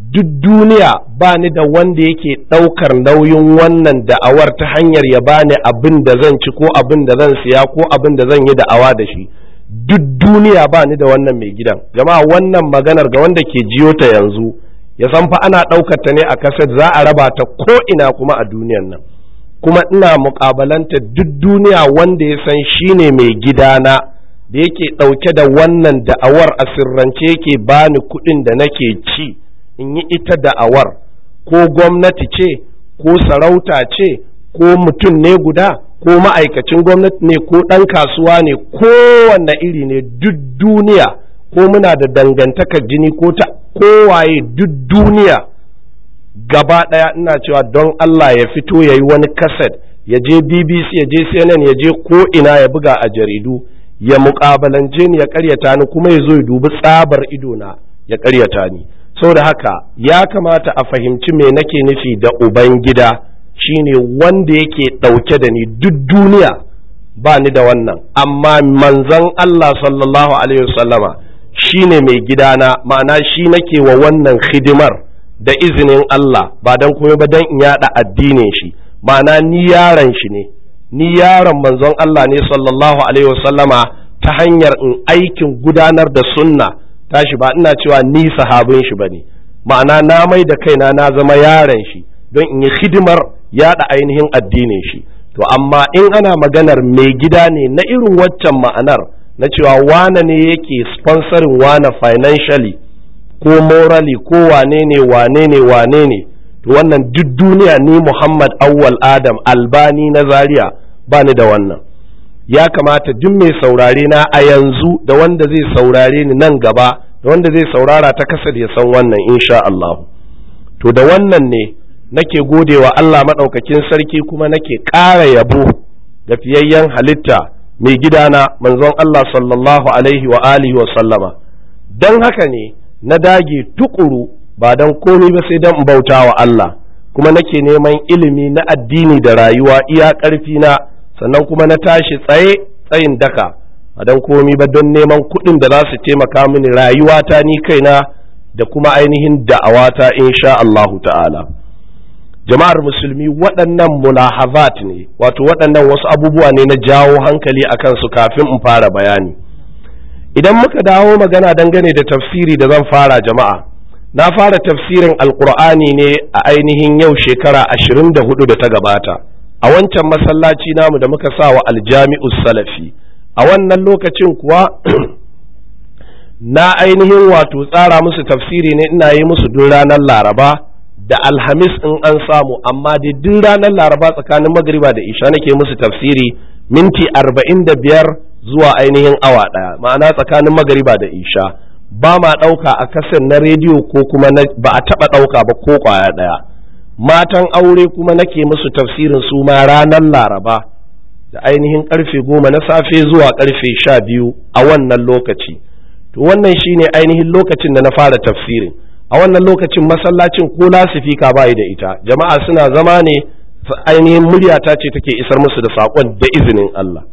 duk duniya ba ni da wanda yake ɗaukar nauyin wannan da'awar ta hanyar ya bani abin da zan ci ko abin da zan siya ko abin da zan yi da'awa da shi duk duniya ba ni da wannan mai gidan jama'a wannan maganar ga wanda ke jiyo ta yanzu ya san fa ana ɗaukar ta ne a kaset za a raba ta ko ina kuma a duniyan nan kuma ina muƙabalanta duk duniya wanda ya san shine mai gidana da yake ɗauke da wannan da'awar a sirrance yake bani kuɗin da nake ci in yi ita da'awar ko gwamnati ce ko sarauta ce ko mutum ne guda ko ma'aikacin gwamnati ne ko ɗan kasuwa ne kowanne iri ne duk duniya ko muna da dangantakar jini ko ta kowaye duk duniya gaba ɗaya ina cewa don Allah ya fito ya yi wani kaset ya je BBC ya je CNN ya je ko ina ya buga a jaridu ya muƙabalance ni ya ƙaryata ni kuma ya zo ya dubi tsabar idona ya ƙaryata ni saboda haka ya kamata a fahimci me nake nufi da ubangida shine wanda yake ɗauke da ni duk duniya ba ni da wannan amma manzon Allah sallallahu alaihi wasallama shine mai gidana ma'ana shi nake wa wannan hidimar da izinin Allah ba dan kuma ba dan in yada addinin shi ma'ana ni yaron shi ne ni yaron manzon Allah ne sallallahu alaihi wasallama ta hanyar in aikin gudanar da sunna tashi ba ina cewa ni sahabin shi bane ma'ana na mai da kaina na zama yaron shi don in yi hidimar yada ainihin addinin shi to amma in ana maganar mai gida ne na irin waccan ma'anar na cewa wane ne yake sponsoring wane financially ko morally ko wane ne wane ne wane ne to wannan duk duniya ni Muhammad Awwal Adam Albani na Zaria ba ni da wannan ya kamata duk mai saurare na a yanzu da wanda zai saurare ni nan gaba da wanda zai saurara ta kasar ya san wannan insha Allah to da wannan ne nake godewa Allah maɗaukakin sarki kuma nake ƙara yabo ga fiyayyen halitta mai gidana manzon Allah sallallahu alaihi wa alihi wa sallama don haka ne na dage tukuru ba don komi ba sai don bauta wa Allah kuma nake neman ilimi na addini da rayuwa iya ƙarfi na sannan kuma na tashi tsaye tsayin daka ba don komi ba don neman kuɗin da za su taimaka mini rayuwata ni kaina da kuma ainihin da'awata insha Allahu ta'ala jama'ar musulmi waɗannan mulahazat ne wato waɗannan wasu abubuwa ne na jawo hankali a kansu kafin in fara bayani idan muka dawo magana dangane da tafsiri da zan fara jama'a na fara tafsirin alkur'ani ne a ainihin yau shekara ashirin da hudu da ta gabata a wancan masallaci namu da muka sa wa aljami'u salafi a wannan lokacin kuwa na ainihin wato tsara musu tafsiri ne ina yi musu duk ranar laraba da alhamis in an samu amma da duk ranar laraba tsakanin magariba da isha nake musu tafsiri minti arba'in da biyar zuwa ainihin awa ɗaya ma'ana tsakanin magariba da isha ba ma ɗauka a kasan na rediyo ko kuma ba a taɓa ɗauka ba ko ƙwaya ɗaya matan aure kuma nake musu tafsirin su ma ranar laraba da ainihin ƙarfe goma na safe zuwa ƙarfe sha biyu a wannan lokaci to wannan shine ainihin lokacin da na fara tafsirin a wannan lokacin masallacin ko lasifika bayi da ita jama'a suna zama ne ainihin muryata ce take isar musu da saƙon da izinin Allah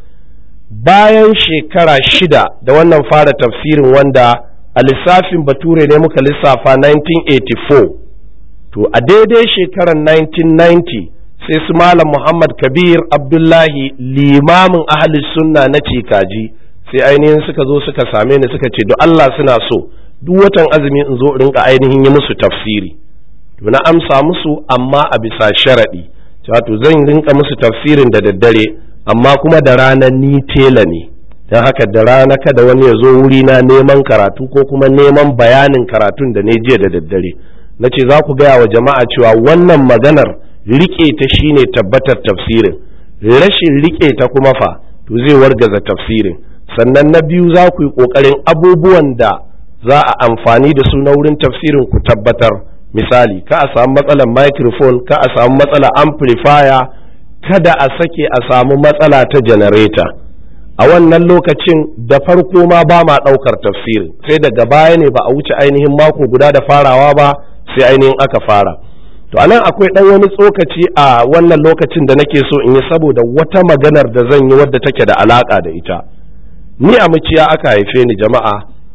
bayan shekara shida da wannan fara tafsirin wanda a lissafin bature ne muka lissafa 1984 to a daidai shekarar 1990 sai su malam muhammad kabir abdullahi limamin ahli sunna na cikaji sai ainihin suka zo suka same ni suka ce duk Allah suna so duk watan azumi in zo rinka ainihin yi musu tafsiri to na amsa musu amma a bisa sharaɗi wato zan rinka musu tafsirin da daddare amma kuma da rana ni tela ne don haka da rana kada wani ya zo wuri na neman karatu ko kuma neman bayanin karatun da ne jiya da daddare na ce za ku gaya wa jama'a cewa wannan maganar rike ta shine tabbatar tafsirin rashin rike ta kuma fa to zai wargaza tafsirin sannan na biyu za ku yi ƙoƙarin abubuwan da za a amfani da su na wurin tafsirin ku tabbatar misali ka a samu matsalar microphone ka a samu matsalar amplifier kada a sake a samu matsala ta janareta a wannan lokacin da farko ma ba ma ɗaukar tafsirin sai daga baya ne ba a wuce ainihin mako guda da farawa ba sai ainihin aka fara to anan akwai ɗan wani tsokaci a wannan lokacin da nake so in yi saboda wata maganar da zan yi wadda take da alaƙa da ita ni a muciya aka haife ni jama'a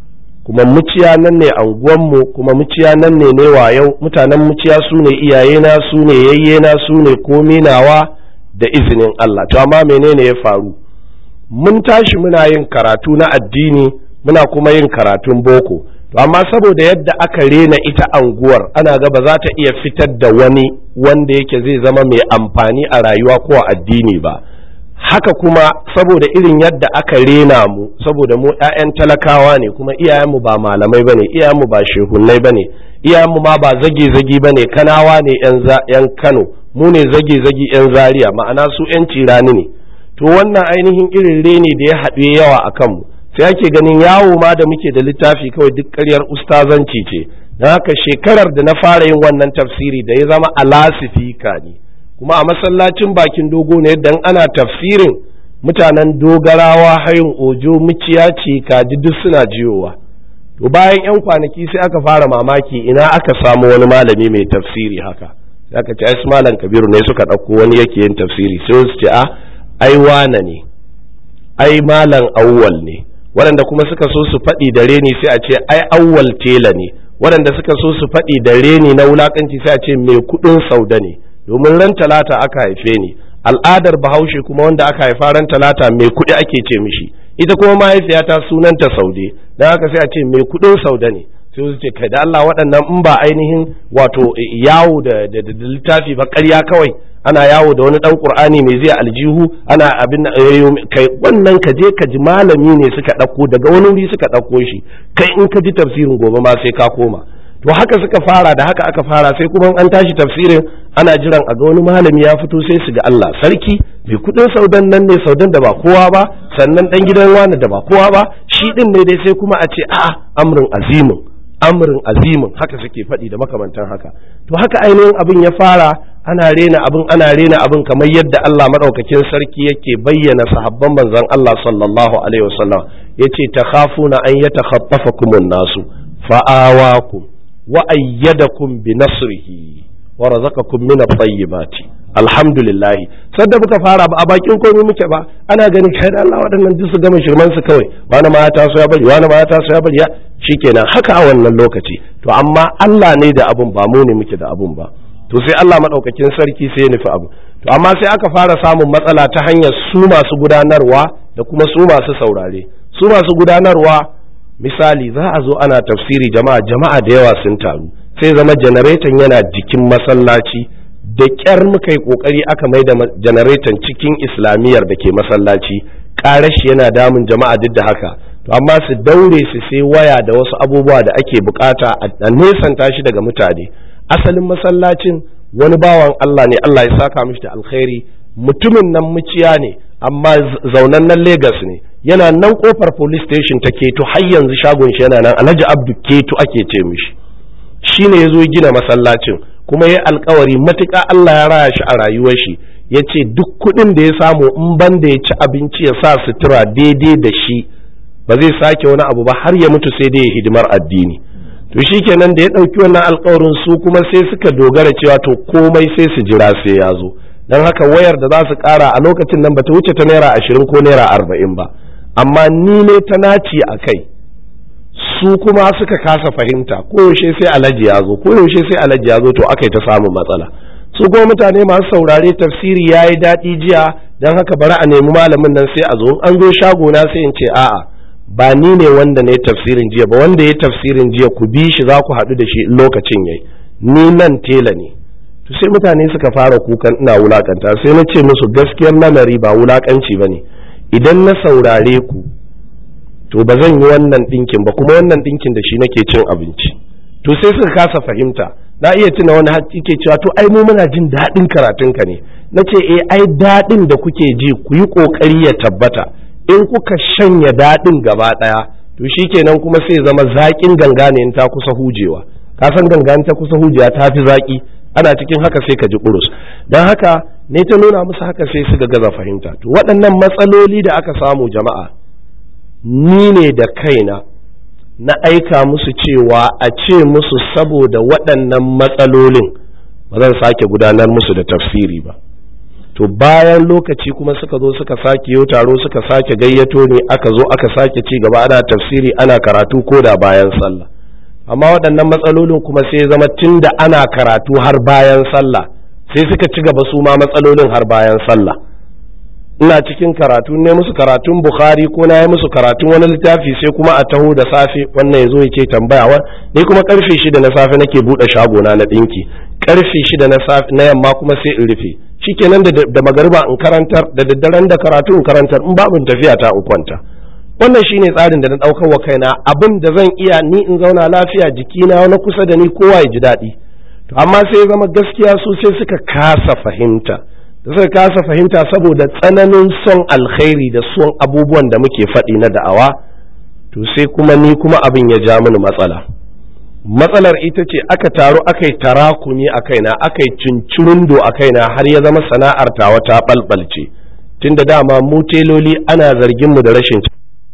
kuma muciya nan ne anguwanmu kuma muciya nan ne ne yau mutanen muciya su ne iyayena su ne yayyena su ne komi nawa da izinin Allah to amma menene ya faru mun tashi muna yin karatu na addini muna kuma yin karatun boko to amma saboda yadda aka rena ita anguwar ana ga ba za ta iya fitar da wani wanda yake zai zama mai amfani a rayuwa ko a addini ba haka kuma saboda irin yadda aka rena mu saboda mu 'ya'yan talakawa ne kuma iyayenmu ba malamai bane iyayenmu ba shehunnai bane iyayenmu ma ba zage-zage bane kanawa ne 'yan kano mu ne zage-zage 'yan zaria ma'ana su 'yan cirani ne to wannan ainihin irin reni da ya haɗu yawa a kanmu sai ake ganin yawo ma da muke da littafi kawai duk ƙaryar ustazanci ce don haka shekarar da na fara yin wannan tafsiri da ya zama alasifika ne kuma a masallacin bakin dogo ne dan ana tafsirin mutanen dogarawa hayin ojo muciya ce kaji duk suna jiyowa to bayan yan kwanaki sai aka fara mamaki ina aka samu wani malami mai tafsiri haka sai aka ce ai malam kabiru ne suka ɗauko wani yake yin tafsiri sai su ce a ai wana ne ai malam awwal ne waɗanda kuma suka so su faɗi da reni sai a ce ai awwal tela ne waɗanda suka so su faɗi da reni na wulakanci sai a ce mai kuɗin sauda ne domin ran talata aka haife ni al'adar bahaushe kuma wanda aka haifa ran talata mai kuɗi ake ce mishi ita kuma mahaifiyata sunanta saude don haka sai a ce mai kuɗin sauda ne sai su ce kai da Allah waɗannan in ba ainihin wato yawo da littafi ba ƙarya kawai ana yawo da wani ɗan ƙur'ani mai zai aljihu ana abin kai wannan ka je ka ji malami ne suka ɗauko daga wani wuri suka ɗauko shi kai in ka ji tafsirin gobe ma sai ka koma to haka suka fara da haka aka fara sai kuma an tashi tafsirin ana jiran a ga wani malami ya fito sai su ga Allah sarki mai kudin saudan nan ne saudan da ba kowa ba sannan dan gidan wani da ba kowa ba shi din ne dai sai kuma a ce a'a amrin azimin amrin azimin haka suke faɗi da makamantan haka to haka ainihin abin ya fara ana rena abin ana rena abin kamar yadda Allah madaukakin sarki yake bayyana sahabban manzon Allah sallallahu alaihi wasallam yace takhafuna an yatakhaffafakumun nasu fa'awakum wa ayyadakum bi nasrihi wa razaqakum min at-tayyibati alhamdulillah sadda muka fara ba a bakin komai muke ba ana ganin kai da Allah waɗannan duk su gama shirman su kawai wani ma ya taso ya bari wani ma ya taso ya bari ya shikenan haka a wannan lokaci to amma Allah ne da abun ba mu ne muke da abun ba to sai Allah madaukakin sarki sai ya nufi abu to amma sai aka fara samun matsala ta hanyar su masu gudanarwa da kuma su masu saurare su masu gudanarwa misali za a zo ana tafsiri jama'a jama'a da yawa sun taru sai zama janareton yana jikin masallaci da ƙyar muka yi ƙoƙari aka mai da janareton cikin islamiyyar da ke masallaci ƙarashi yana damun jama'a duk da haka to amma su daure su sai waya da wasu abubuwa da ake bukata a nesanta shi daga mutane asalin masallacin wani bawan Allah ne Allah ya saka mishi da alkhairi mutumin nan muciya ne amma zaunan nan Legas ne yana nan kofar police station ta keto har yanzu shagon shi yana nan Alhaji Abdu Keto ake ce mishi shine yazo gina masallacin kuma ya alkawari matuƙa Allah ya raya shi a rayuwar shi ya ce duk kuɗin da ya samu in ban da ya ci abinci ya sa sutura daidai da shi ba zai sake wani abu ba har ya mutu sai dai ya hidimar addini to shi kenan da ya ɗauki wannan alkawarin su kuma sai suka dogara cewa to komai sai su jira sai ya zo don haka wayar da za su ƙara a lokacin nan ba ta wuce ta naira ashirin ko naira arba'in ba amma ni ne ta naci a kai su kuma suka kasa fahimta koyaushe sai alhaji ya zo koyaushe sai alhaji ya zo to aka yi ta samun matsala su kuma mutane masu saurare tafsiri ya yi daɗi jiya don haka bari a nemi malamin nan sai a zo an zo shago na sai in ce a'a ba ni ne wanda ne tafsirin jiya ba wanda ya tafsirin jiya ku bi shi za ku haɗu da shi lokacin yayi ni nan tela ne to sai mutane suka fara kukan ina wulakanta sai na ce musu gaskiyar lamari ba wulakanci ba ne idan na saurare ku to ba zan yi wannan ɗinkin ba kuma wannan ɗinkin da shi nake cin abinci to sai suka kasa fahimta na iya tuna wani har ke cewa to ai mu muna jin daɗin karatunka ne na ce eh ai daɗin da kuke ji ku yi ƙoƙari ya tabbata in kuka shanya daɗin gaba ɗaya to shi kenan kuma sai zama zaƙin ganga ne in ta kusa hujewa ka san ganga ta kusa hujewa ta fi zaƙi ana cikin haka sai ka ji ƙurus don haka ne ta nuna musu haka sai suka gaza fahimta to waɗannan matsaloli da aka samu jama'a ni ne da kaina na aika musu cewa a ce musu saboda waɗannan matsalolin ba zan sake gudanar musu da tafsiri ba to bayan lokaci kuma suka zo suka sake yau taro suka sake gayyato ne aka zo aka sake ci gaba ana tafsiri ana karatu ko da bayan sallah amma waɗannan matsalolin kuma sai zama tun da ana karatu har bayan sallah sai suka ci gaba su ma matsalolin har bayan sallah ina cikin karatu ne musu karatun bukhari ko na yi musu karatun wani littafi sai kuma a taho da safe wannan ya zo ya ce tambaya wa ni kuma karfe shida na safe nake buɗe shagona na ɗinki karfe shida na safe na yamma kuma sai in rufe shikenan da da magariba in karantar da daddaren da karatu in karantar in babu tafiya ta in kwanta wannan shine tsarin da na ɗaukar wa kaina abin da zan iya ni in zauna lafiya jikina na kusa da ni kowa ya ji daɗi to amma sai zama gaskiya su sai suka kasa fahimta da suka kasa fahimta saboda tsananin son alkhairi da son abubuwan da muke faɗi na da'awa to sai kuma ni kuma abin ya ja mini matsala matsalar ita ce aka taru aka yi tarakuni a kaina aka yi cincirundo a kaina har ya zama sana'ar tawa ta ɓalɓalce tun da dama mu teloli ana zargin mu da rashin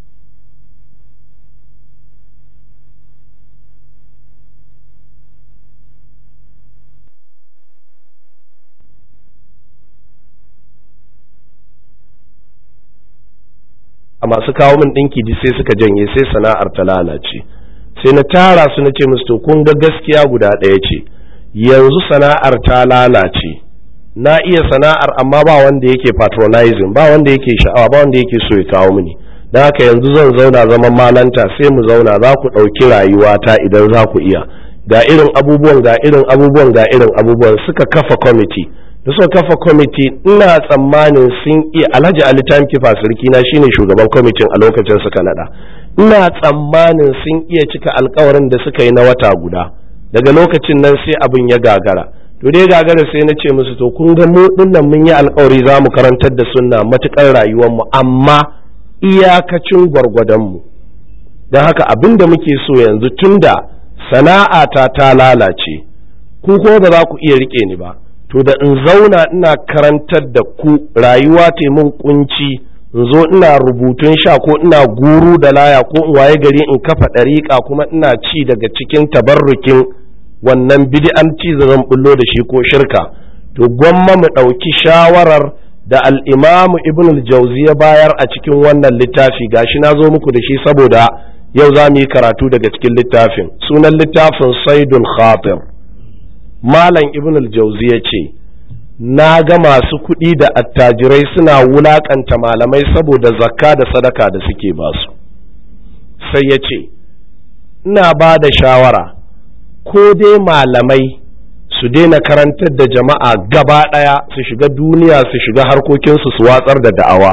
a masu kawo min ɗinki ji sai suka janye sai sana'ar ta lalace sai na tara su na ce musu to kun ga gaskiya guda ɗaya ce yanzu sana'ar ta lalace na iya sana'ar amma ba wanda yake patronizing ba wanda yake sha'awa ba wanda yake so ya kawo mini don haka yanzu zan zauna zaman malanta sai mu zauna za ku ɗauki rayuwata idan za ku iya ga irin abubuwan ga irin abubuwan ga irin abubuwan suka kafa kwamiti da suka kafa kwamiti ina tsammanin sun iya alhaji ali kifa sarki na shine shugaban kwamitin a lokacin suka nada ina tsammanin sun iya cika alkawarin da suka yi na wata guda daga lokacin nan sai abin ya gagara to dai gagara sai na ce musu to kun ga mu dinnan mun yi alkawari za mu karantar da sunna matukar rayuwar mu amma iyakacin gwargwadon mu don haka abin da muke so yanzu tunda sana'ata ta lalace ku ko ba za ku iya rike ni ba to da in zauna ina karantar da ku rayuwa ta mun kunci in zo ina rubutun sha ko ina guru da laya ko in waye gari in kafa ɗariƙa kuma ina ci daga cikin tabarrukin wannan bid'anci da zan bullo da shi ko shirka to gwamma mu ɗauki shawarar da al'imamu ibn al-jauzi ya bayar a cikin wannan littafi gashi na zo muku da shi saboda yau za mu yi karatu daga cikin littafin sunan littafin saidul khatir malam ibn al-jauzi ya ce na ga masu kuɗi da attajirai suna wulaƙanta malamai saboda zakka da sadaka da suke basu sai ya ce ina ba da shawara ko dai malamai su daina karantar da jama'a gaba ɗaya su shiga duniya su shiga harkokinsu su watsar da da'awa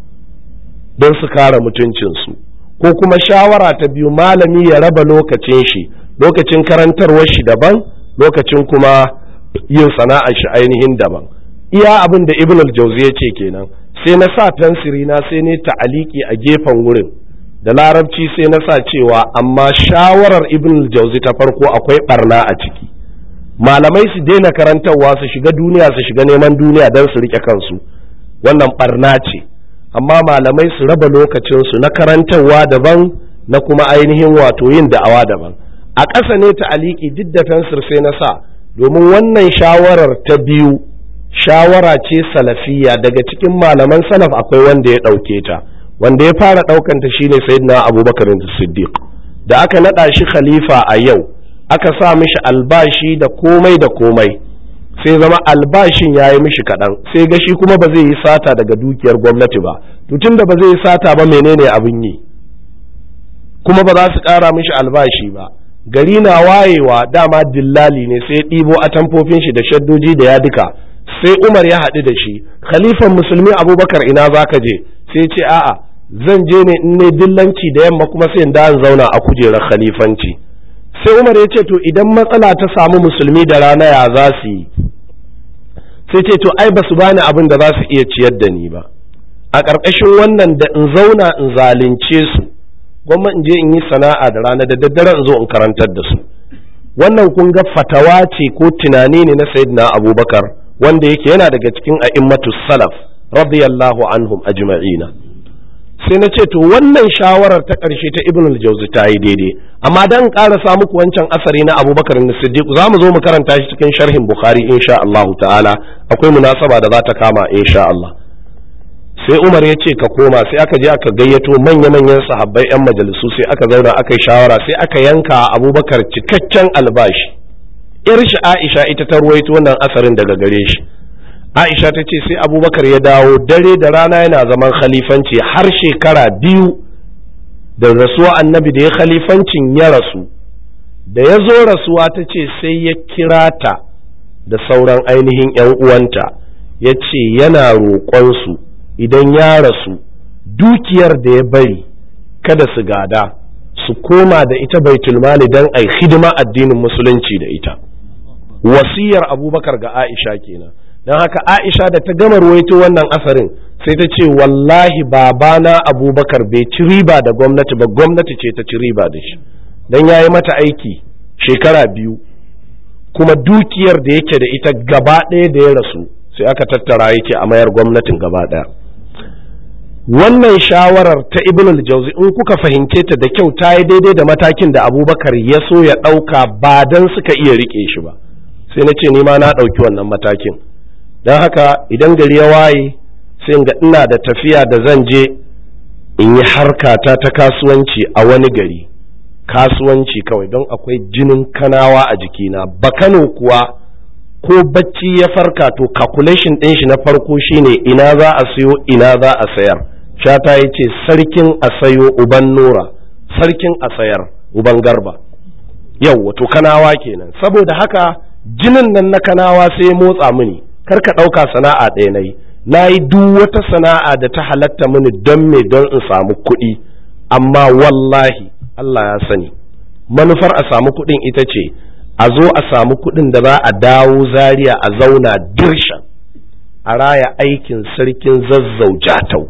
don su kare mutuncinsu ko kuma shawara ta biyu malami ya raba lokacin shi lokacin karantarwar shi daban lokacin kuma yin sana'ar shi ainihin daban iya abin da ibn al-jauzi ya ce kenan sai na sa fensiri na sai ne ta'aliki a gefen wurin da larabci sai na sa cewa amma shawarar ibn al-jauzi ta farko akwai barna a ciki malamai su daina karantarwa su shiga duniya su shiga neman duniya don su rike kansu wannan barna ce amma malamai su raba lokacinsu na karantarwa daban na kuma ainihin wato yin da'awa daban a ƙasa ne ta aliki duk da fensir sai na sa domin wannan shawarar ta biyu shawara ce salafiya daga cikin malaman salaf akwai wanda ya ɗauke ta wanda ya fara ɗaukanta shine sayyidina abubakar siddiq da aka naɗa shi khalifa a yau aka sa mishi albashi da komai da komai sai zama albashin ya yi mishi kaɗan sai ga shi kuma ba zai yi sata daga dukiyar gwamnati ba tun da ba zai yi sata ba menene abin yi kuma ba za su ƙara mishi albashi ba gari na wayewa dama dillali ne sai ɗibo atamfofin shi da shaddoji da ya duka sai umar ya haɗu da shi khalifan musulmi abubakar ina za ka je sai ce a'a zan je ne in ne dillanci da yamma kuma sai in da zauna a kujerar khalifanci sai umar ya ce to idan matsala ta samu musulmi da rana ya za su yi sai ce to ai ba su bani abin da za su iya ciyar da ni ba a ƙarƙashin wannan da in zauna in zalunce su gwamma in je in yi sana'a da rana da daddare in zo in karantar da su wannan kun ga fatawa ce ko tunani ne na sayyidina abubakar wanda yake yana daga cikin a'immatu salaf radiyallahu anhum ajma'ina sai na ce to wannan shawarar ta ƙarshe ta ibn al-jawzi ta yi daidai amma dan ƙarasa muku wancan asari na abubakar na siddiq za mu zo mu karanta shi cikin sharhin bukhari insha Allah ta'ala akwai munasaba da za ta kama insha Allah sai umar ya ce ka koma sai aka je aka gayyato manya-manyan sahabbai 'yan majalisu sai aka zauna aka yi shawara sai aka yanka abubakar cikakken albashi yar shi aisha ita ta ruwaito wannan asarin daga gare shi aisha ta ce sai abubakar ya dawo dare da rana yana zaman khalifanci har shekara biyu da rasuwa annabi da ya khalifancin ya rasu da ya zo rasuwa ta ce sai ya kira ta da sauran ainihin 'yan uwanta ya ce yana roƙonsu idan ya rasu dukiyar da ya bari kada su gada su koma da ita baitulmali don a hidima addinin musulunci da ita wasiyar abubakar ga aisha kenan don haka aisha da ta gama ruwaito wannan asarin sai ta ce wallahi babana abubakar bai ci riba da gwamnati ba gwamnati ce ta ci riba da shi don ya yi mata aiki shekara biyu kuma dukiyar da yake da ita gaba ɗaya da ya rasu sai aka tattara yake a mayar gwamnatin gaba ɗaya wannan shawarar ta ibn al-jauzi in kuka fahimce ta da kyau ta yi daidai da matakin da abubakar ya so ya ɗauka ba don suka iya riƙe shi ba sai na ce ni ma na ɗauki wannan matakin don haka idan gari ya waye sai ga ina da tafiya da zan je in yi harkata ta kasuwanci a wani gari kasuwanci kawai don akwai jinin kanawa a jikina ba kano kuwa ko bacci ya farka to calculation ɗin shi na farko shine ina za a sayo ina za a sayar shata ya ce sarkin a sayo uban nura sarkin a sayar uban garba yau wato kanawa kenan saboda haka jinin nan na kanawa sai ya motsa mini kar ka ɗauka sana'a ɗaya na yi na yi duk wata sana'a da ta halatta mini don me don in samu kuɗi amma wallahi Allah ya sani manufar a samu kuɗin ita ce a zo a samu kuɗin da za a dawo zaria a zauna dirshan a raya aikin sarkin zazzau jatau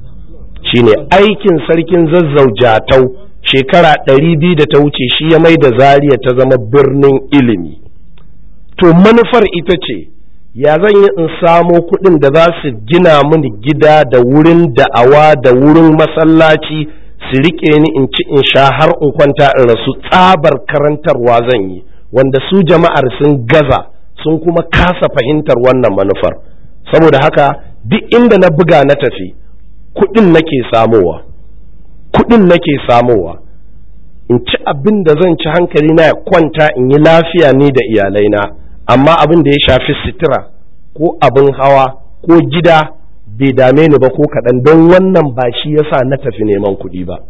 shine aikin sarkin zazzau jatau shekara ɗari biyu da ta wuce shi ya mai da zaria ta zama birnin ilimi to manufar ita ce ya zan yi in samo kuɗin da za su gina mini gida da wurin da'awa da wurin masallaci su riƙe ni in ci in sha har in kwanta in rasu tsabar karantarwa zan yi wanda su jama'ar sun gaza sun kuma kasa fahimtar wannan manufar saboda haka duk inda na buga na tafi kuɗin nake samowa kuɗin nake samowa in ci abin da zan ci hankali na ya kwanta in yi lafiya ni da iyalaina amma abin da ya shafi sitira ko abin hawa ko gida bai dame ni ba ko kaɗan don wannan ba shi yasa na tafi neman kuɗi ba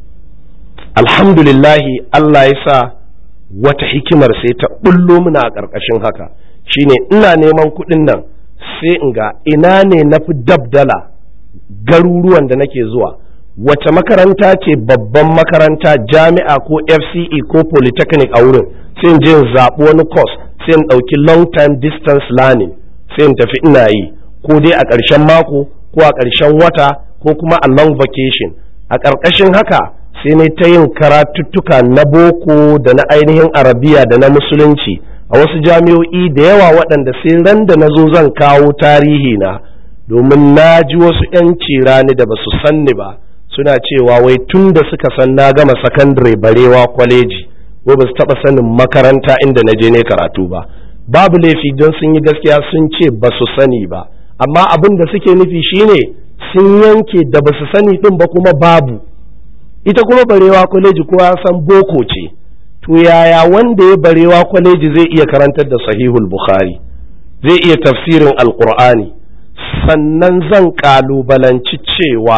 alhamdulillahi Allah ya sa wata hikimar sai ta bullo muna a ƙarƙashin haka shine ina neman kuɗin nan sai in ga ina ne na fi dabdala garuruwan da nake zuwa wace makaranta ce babban makaranta jami'a ko fce ko polytechnic a wurin sai in je in zaɓi wani course sai in ɗauki long time distance learning sai in tafi ina yi ko dai a ƙarshen mako ko a ƙarshen wata ko kuma a long vacation a ƙarƙashin haka sai ne ta yin karatuttuka na boko da na ainihin arabiya da na musulunci a wasu jami'o'i da yawa waɗanda sai ran da na zo zan kawo tarihi na domin na ji wasu 'yanci rani da ba su sanni ba suna cewa wai tun da suka san na gama sakandare barewa kwaleji ko ba su taɓa sanin makaranta inda na je ne karatu ba babu laifi don sun yi gaskiya sun ce ba su sani ba amma abin da suke nufi shine sun yanke da ba su sani ɗin ba kuma babu ita kuma barewa kwaleji kowa san boko ce to yaya wanda ya barewa kwaleji zai iya karantar da sahihul bukhari zai iya tafsirin alkur'ani sannan zan kalubalanci cewa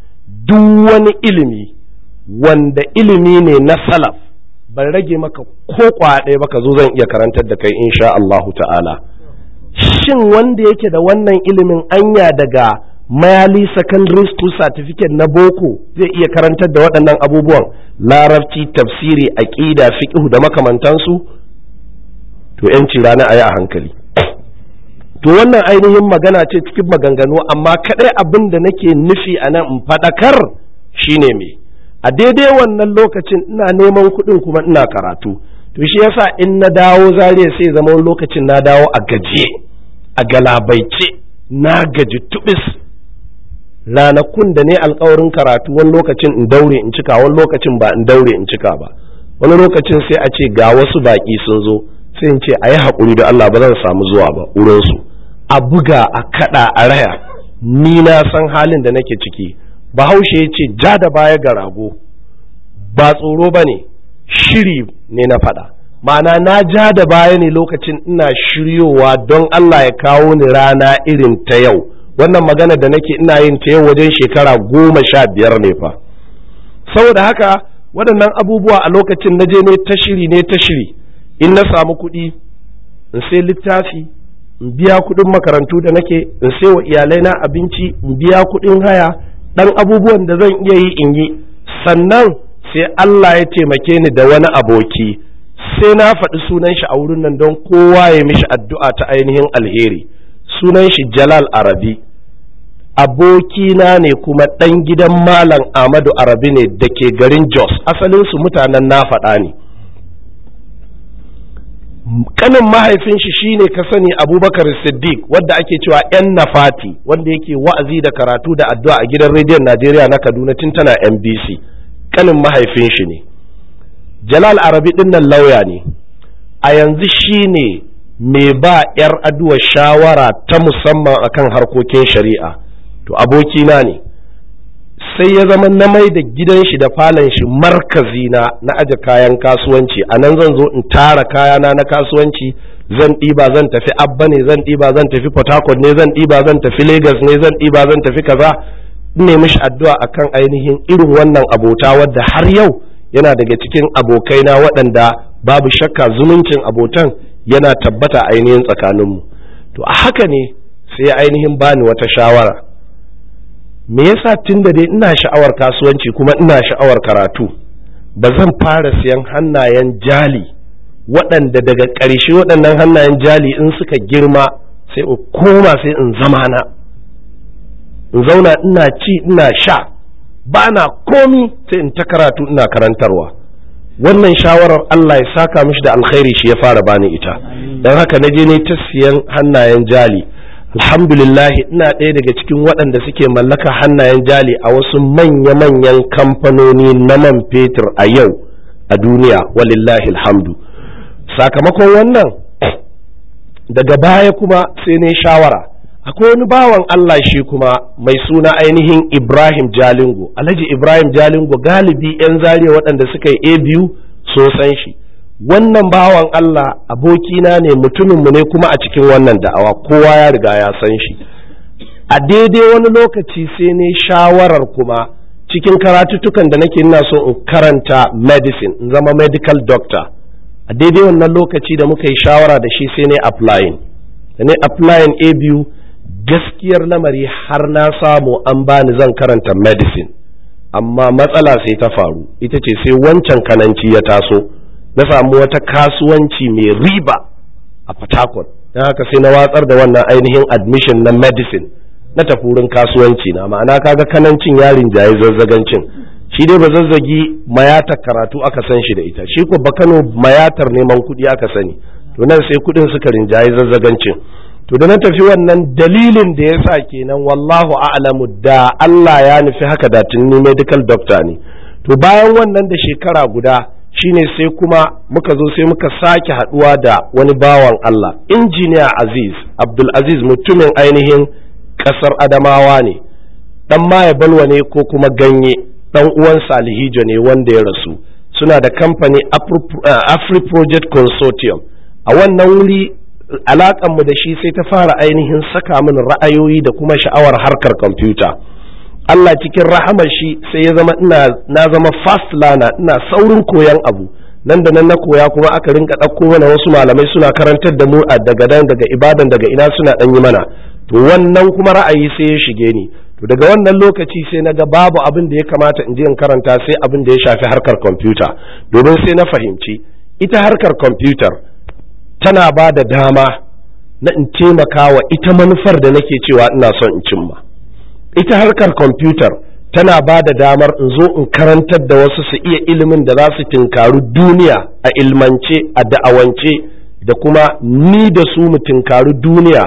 duk wani ilimi wanda ilimi ne na salaf ban rage maka ko ɗaya ba ka zo zan iya karantar da kai insha Allahu ta'ala shin wanda yake da wannan ilimin anya daga mayali secondary school certificate na boko zai iya karantar da waɗannan abubuwan larabci tafsiri aƙida fiqh da makamantansu to yanci rana a yi a hankali to wannan ainihin magana ce cikin maganganu amma kaɗai abin da nake nufi a nan in faɗakar shine me a daidai wannan lokacin ina neman kuɗin kuma ina karatu to shi yasa in na dawo zariya sai zama wani lokacin na dawo a gajiye a galabaice na gaji tubis ranakun da ne alkawarin karatu wani lokacin in daure in cika wani lokacin ba in daure in cika ba wani lokacin sai a ce ga wasu baƙi sun zo sai in ce a yi haƙuri da Allah ba zan samu zuwa ba wurinsu a buga a kaɗa a raya ni na san halin da nake ciki bahaushe ya ce ja da baya ga rago ba tsoro ba ne shiri ne na faɗa ma'ana na ja da baya ne lokacin ina shiryowa don Allah ya kawo ni rana irin ta yau wannan magana da nake ina yin ta yau wajen shekara goma sha biyar ne fa saboda haka waɗannan abubuwa a lokacin na je ne ta shiri ne ta shiri in na samu kuɗi in sai littafi in biya kuɗin makarantu da nake in sai wa iyalai na abinci in biya kuɗin haya ɗan abubuwan da zan iya yi in yi sannan sai Allah ya taimake ni da wani aboki sai na faɗi sunan shi a wurin nan don kowa ya mishi addu'a ta ainihin alheri sunan shi Jalal Arabi abokina ne kuma ɗan gidan Malam Ahmadu Arabi ne da ke garin Jos asalinsu mutanen na faɗa ne kanin mahaifin shi shine ka sani abubakar siddiq wadda ake cewa yan nafati wanda yake wa'azi da karatu da addu'a a gidan rediyon najeriya na kaduna tun tana nbc kanin mahaifin shi ne jalal arabi dinnan lauya ne a yanzu shine mai ba 'yar aduwa shawara ta musamman akan harkokin shari'a to abokina ne sai ya zama na mai da gidan shi da falon shi markazi na na aje kayan kasuwanci a nan zan zo in tara kayana na kasuwanci zan ɗiba zan tafi abba ne zan ɗiba zan tafi port harcourt ne zan ɗiba zan tafi lagos ne zan ɗiba zan tafi kaza ne mishi addu'a akan ainihin irin wannan abota wadda har yau yana daga cikin abokaina waɗanda babu shakka zumuncin abotan yana tabbata ainihin tsakaninmu to a haka ne sai ainihin bani wata shawara me yasa tun da dai ina sha'awar kasuwanci kuma ina sha'awar karatu ba zan fara siyan hannayen jali waɗanda daga ƙarshe waɗannan hannayen jali in suka girma sai in koma sai in zama na in zauna ina ci ina sha ba na komi sai in ta karatu ina karantarwa wannan shawarar Allah ya saka mishi da alkhairi shi ya fara bani ita don haka na je ne ta siyan hannayen jali alhamdulillah ina ɗaya daga cikin waɗanda suke mallaka hannayen jali a wasu manya-manyan kamfanoni na man fetur a yau a duniya walillahi alhamdu sakamakon wannan daga baya kuma sai ne shawara akwai wani bawan Allah shi kuma mai suna ainihin Ibrahim Jalingo Alhaji Ibrahim Jalingo galibi 'yan zariya waɗanda suka yi a biyu so san shi wannan bawan Allah abokina ne mutuminmu ne kuma a cikin wannan da'awa kowa ya riga ya san shi a daidai wani lokaci sai ne shawarar kuma cikin karatuttukan da nake ina so in karanta medicine in zama medical doctor a daidai wannan lokaci da muka yi shawara da shi sai ne applying da ne applying a biyu gaskiyar lamari har na samu an bani zan karanta medicine amma matsala sai ta faru ita ce sai wancan kananci ya taso na samu wata kasuwanci mai riba a Port don haka sai na watsar da wannan ainihin admission na medicine na tafi wurin kasuwanci na ma'ana kaga kanancin yarin jaye zazzagancin shi dai ba zazzagi mayatar karatu aka san shi da ita shi ko bakano mayatar neman kuɗi aka sani to nan sai kuɗin suka rinjaye zazzagancin to da na tafi wannan dalilin da ya sa kenan wallahu a'lamu da Allah ya nufi haka da tunni medical doctor ne to bayan wannan da shekara guda shine sai kuma muka zo sai muka sake haduwa da wani bawan Allah injiniya Aziz Abdul Aziz mutumin ainihin kasar Adamawa ne dan maye balwa ne ko kuma ganye dan uwan Salihijo ne wanda ya rasu suna da kamfani Afri Project Consortium a wannan wuri alakanmu da shi sai ta fara ainihin saka min ra'ayoyi da kuma sha'awar harkar kwamfuta Allah cikin rahamar shi sai ya zama ina na zama fast learner ina saurin koyan abu nan da nan na koya kuma aka rinka ɗauko mana wasu malamai suna karantar da mu a daga nan daga ibadan daga ina suna ɗan yi mana to wannan kuma ra'ayi sai ya shige ni to daga wannan lokaci sai na ga babu abin da ya kamata in je in karanta sai abin da ya shafi harkar kwamfuta domin sai na fahimci ita harkar kwamfutar tana ba da dama na in taimaka wa ita manufar da nake cewa ina son in cimma ita harkar kwamfutar tana ba da damar in zo in karantar da wasu su iya ilimin da za su tinkaru duniya a ilmance a da'awance da kuma ni da su mu tinkaru duniya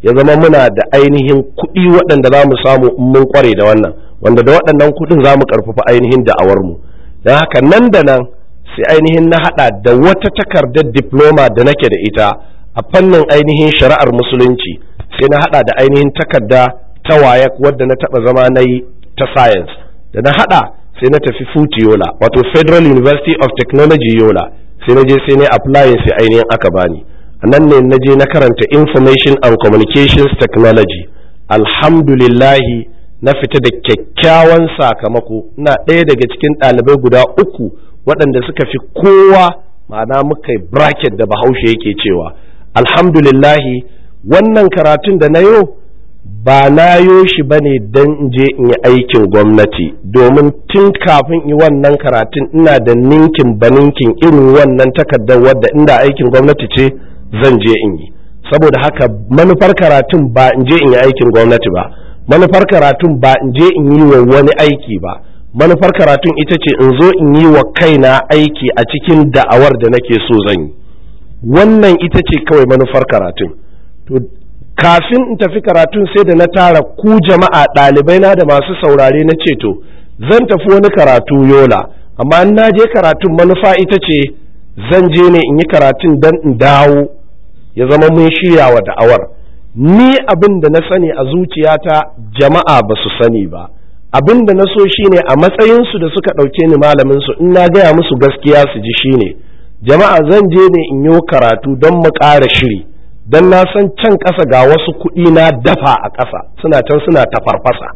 ya zama muna da ainihin kuɗi waɗanda za mu samu in mun kware da wannan wanda da waɗannan kuɗin za mu ƙarfafa ainihin da'awarmu don haka nan da nan sai ainihin na haɗa da wata takardar diploma da nake da ita a fannin ainihin shari'ar musulunci sai na haɗa da ainihin takarda ta wayak wadda na taɓa zama na yi ta science da na haɗa sai na tafi futi yola wato federal university of technology yola sai na je sai na apply sai ainihin aka bani a nan ne na je na karanta information and communications technology alhamdulillahi na fita da kyakkyawan sakamako ina ɗaya daga cikin ɗalibai guda uku waɗanda suka fi kowa ma'ana muka yi bracket da bahaushe yake cewa alhamdulillahi wannan karatun da na yau ba na yo shi ba ne don in je in yi aikin gwamnati domin tun kafin yi wannan karatun ina da ninkin baninkin irin wannan takardar wadda inda aikin gwamnati ce zan je in yi saboda haka manufar karatun ba in je in yi aikin gwamnati ba manufar karatun ba in je in yi wa wani aiki ba manufar karatun ita ce in zo in yi wa kaina aiki a cikin da'awar da nake so zan yi wannan ita ce kawai manufar karatun to kafin in tafi karatun sai da na tara ku jama'a ɗalibai na da masu saurare na ce to zan tafi wani karatu yola amma in na je karatun manufa ita ce zan je ne in yi karatun don in dawo ya zama mun shirya wa da'awar ni abin da na sani a zuciyata jama'a ba su sani ba abin da na so shine a matsayinsu da suka ɗauke ni malamin su in na gaya musu gaskiya su ji shine jama'a zan je ne in yi karatu don mu ƙara shiri don na san can ƙasa ga wasu kuɗi na dafa a ƙasa suna can suna tafarfasa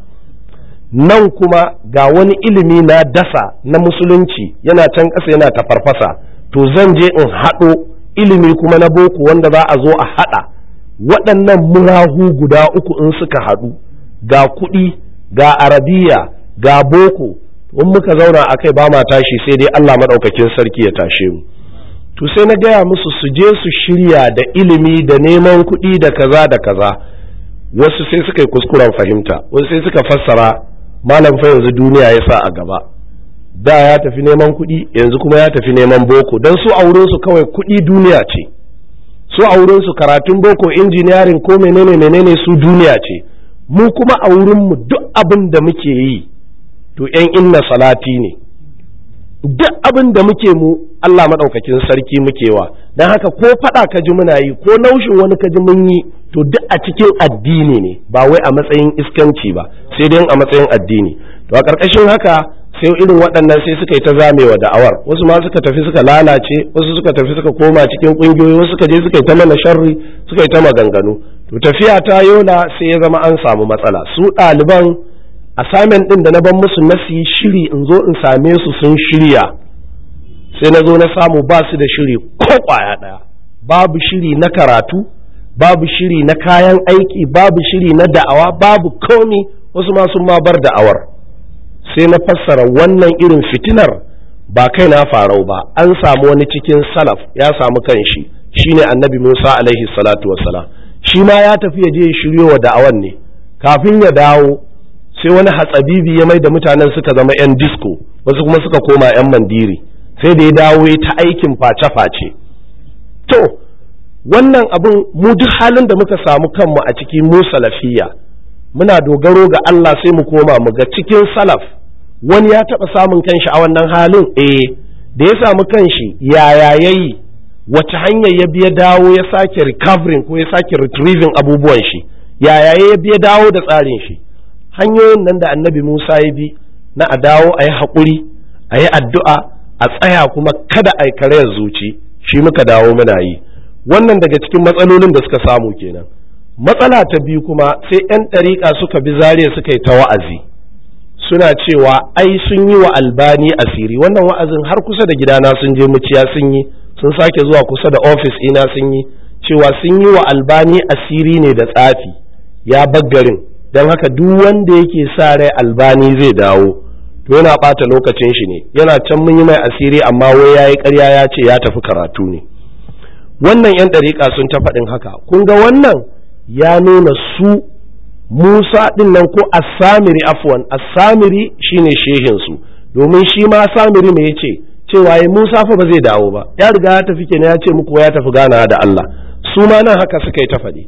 nan kuma ga wani ilimi na dasa na musulunci yana can ƙasa yana tafarfasa to zan je in haɗo ilimi kuma na boko wanda za a zo a haɗa waɗannan murahu guda uku in suka haɗu ga kuɗi ga arabiya ga boko in muka zauna a kai ba ma tashi sai dai Allah maɗaukakin sarki ya tashe mu to sai na gaya musu su je su shirya da ilimi da neman kuɗi da kaza da kaza wasu sai suka yi kuskuren fahimta wasu sai suka fassara malam fa yanzu duniya ya sa a gaba da ya tafi neman kuɗi yanzu kuma ya tafi neman boko don su a wurinsu kawai kuɗi duniya ce su a wurinsu karatun boko injiniyarin ko menene menene su duniya ce mu kuma a wurinmu duk abin da muke yi to ‘yan inna salati ne duk abin da muke mu Allah maɗaukakin sarki muke wa don haka ko faɗa ka ji muna yi ko naushin wani ka ji mun yi to duk a cikin addini ne ba wai a matsayin iskanci ba sai dai a matsayin addini to a ƙarƙashin haka sai irin waɗannan sai suka yi ta zamewa da'awar wasu ma suka tafi suka lalace wasu suka tafi suka koma cikin ƙungiyoyi wasu suka je suka yi ta mana sharri suka yi ta maganganu to tafiya ta yola sai ya zama an samu matsala su ɗaliban assignment ɗin da na ban musu na su yi shiri in zo in same su sun shirya sai na zo na samu ba su da shiri ko ƙwaya ɗaya babu shiri na karatu babu shiri na kayan aiki babu shiri na da'awa babu komi wasu ma sun ma bar da'awar sai na fassara wannan irin fitinar ba kai na farau ba an samu wani cikin salaf ya samu kanshi shine annabi Musa alaihi salatu wassalam shi ma ya tafi ya je ya shiryo wa da'awan ne kafin ya dawo sai wani hatsabibi ya mai da mutanen suka zama 'yan disco wasu kuma suka koma 'yan mandiri sai da ya dawo ya ta aikin face-face to wannan abin mu duk halin da muka samu kanmu a cikin mu salafiya muna dogaro ga Allah sai mu koma mu ga cikin salaf wani ya taɓa samun kanshi a wannan halin eh da ya samu kanshi yaya yayi wace hanyar ya biya dawo ya sake recovering ko ya sake retrieving abubuwan shi yaya ya biya dawo da tsarin shi hanyoyin nan da annabi Musa ya bi na a dawo a yi haƙuri a yi addu'a a tsaya kuma kada a yi karayar zuci shi muka dawo muna yi wannan daga cikin matsalolin da suka samu kenan matsala ta biyu kuma sai 'yan ɗariƙa suka bi zariya suka yi ta wa'azi suna cewa ai sun yi wa albani asiri wannan wa'azin har kusa da gidana sun je muciya sun yi sun sake zuwa kusa da ofis ina sun yi cewa sun yi wa albani asiri ne da tsafi ya baggarin don haka duk wanda yake sa rai albani zai dawo to yana ɓata lokacin shi ne yana can mun yi mai asiri amma wai ya yi ƙarya ya ce ya tafi karatu ne wannan 'yan ɗariƙa sun ta faɗin haka kun ga wannan ya nuna su musa ɗin nan ko asamiri afwan asamiri shine shehinsu domin shi ma samiri me ya ce cewa ya musa fa ba zai dawo ba ya riga ya tafi kenan ya ce muku ya tafi gana da allah su ma nan haka suka yi ta faɗi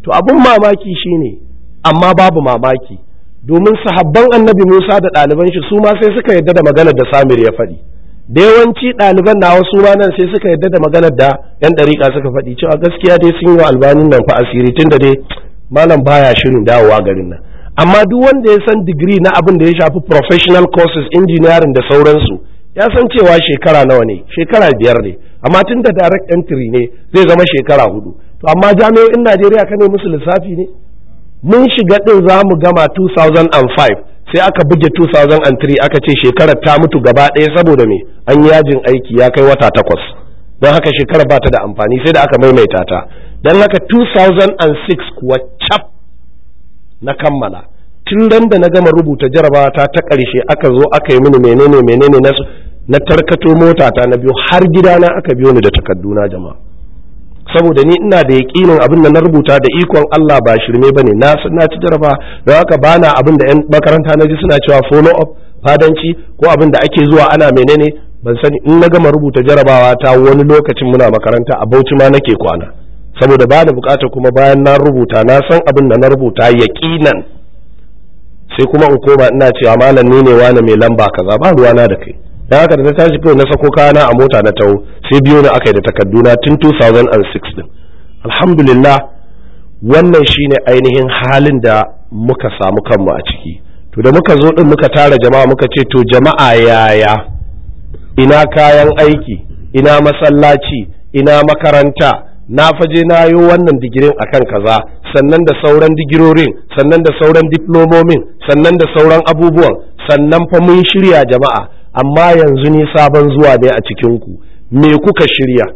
to abin mamaki shine amma babu mamaki domin sahabban annabi Musa da ɗaliban shi su ma sai suka yadda da maganar da Samir ya faɗi da yawanci ɗaliban na wasu ma nan sai suka yadda da maganar da yan ɗariƙa suka faɗi cewa gaskiya dai sun yi wa albanin nan fa asiri tun da dai malam baya shirin dawowa garin nan amma duk wanda ya san digiri na abin da ya shafi professional courses engineering da sauransu ya san cewa shekara nawa ne shekara biyar ne amma tun da direct entry ne zai zama shekara hudu to amma jami'o'in Najeriya ka ne musu lissafi ne mun shiga ɗin za mu gama 2005 sai aka buge 2003 aka ce shekarar ta mutu gaba ɗaya saboda me an yi yajin aiki ya kai wata takwas don haka shekarar ba ta da amfani sai da aka maimaita ta don haka 2006 kuwa cap na kammala tun ran da na gama rubuta jarabawa ta ta ƙarshe aka zo aka yi mini menene menene na na tarkato mota ta na biyu har gidana aka biyo ni da takarduna jama'a saboda ni ina da yaƙinin abin da na rubuta da ikon Allah ba shirme bane na na ci jaraba don haka bana abin da yan makaranta na ji suna cewa follow up fadanci ko abin da ake zuwa ana menene ban sani in na gama rubuta jarabawa ta wani lokacin muna makaranta a Bauchi ma nake kwana saboda ba da bukata kuma bayan na rubuta na san abin da na rubuta yaƙinan sai kuma in koma ina cewa malam ni ne wani mai lamba kaza ba ruwana da kai dan haka da na tashi kawai na sako kayana a mota na taho sai biyo na aka yi da takarduna tun 2006 din alhamdulillah wannan shine ainihin halin da muka samu kanmu a ciki to da muka zo din muka tara jama'a muka ce to jama'a yaya ina kayan aiki ina masallaci ina makaranta na faje na yi wannan digirin akan kaza sannan da sauran digirorin sannan da sauran diplomomin sannan da sauran abubuwan sannan fa mun shirya jama'a amma yanzu ni sabon zuwa ne a cikinku me kuka shirya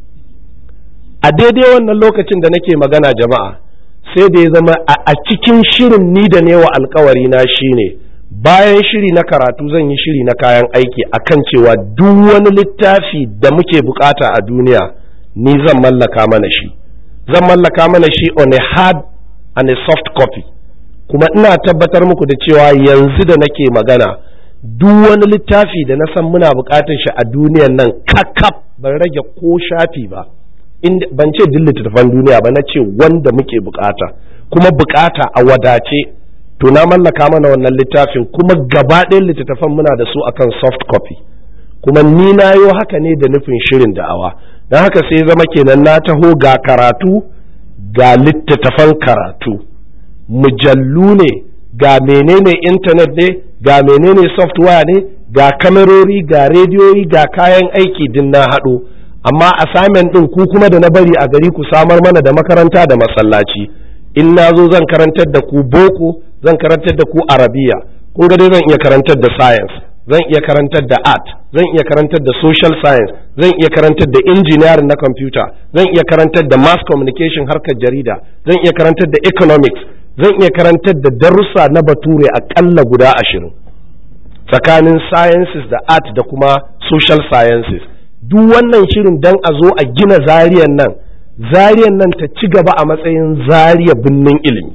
a daidai wannan lokacin da nake magana jama'a sai da ya zama a cikin shirin ni da ne wa alkawari na shine bayan shiri na karatu zan yi shiri na kayan aiki akan cewa duk wani littafi da muke bukata a duniya ni zan mallaka mana shi zan mallaka mana shi on a hard and a soft copy kuma ina tabbatar muku da cewa yanzu da nake magana duk wani littafi da na san muna bukatar shi a duniyan nan kakaf ban rage ko shafi ba ban ce duk littattafan duniya ba na ce wanda muke bukata kuma bukata a wadace to na mallaka mana wannan littafin kuma gaba ɗayan littattafan muna da su akan soft copy kuma ni na yo haka ne da nufin shirin da'awa don haka sai zama kenan na taho ga karatu ga littattafan karatu mujallu ne ga menene intanet ne ga menene software ne ga kamerori ga rediyoyi ga kayan aiki din na haɗo amma assignment ɗin ku kuma da na bari a gari ku samar mana da makaranta da masallaci in na zo zan karantar da ku boko zan karantar da ku arabiya kun ga dai zan iya karantar da science zan iya karantar da art zan iya karantar da social science zan iya karantar da engineering na computer zan iya karantar da mass communication harkar jarida zan iya karantar da economics zan iya karantar da darussa na bature akalla guda ashirin tsakanin sciences da art da kuma social sciences duk wannan shirin dan a zo a gina zariyan nan zariyan nan ta ci gaba a matsayin zariya binnin ilimi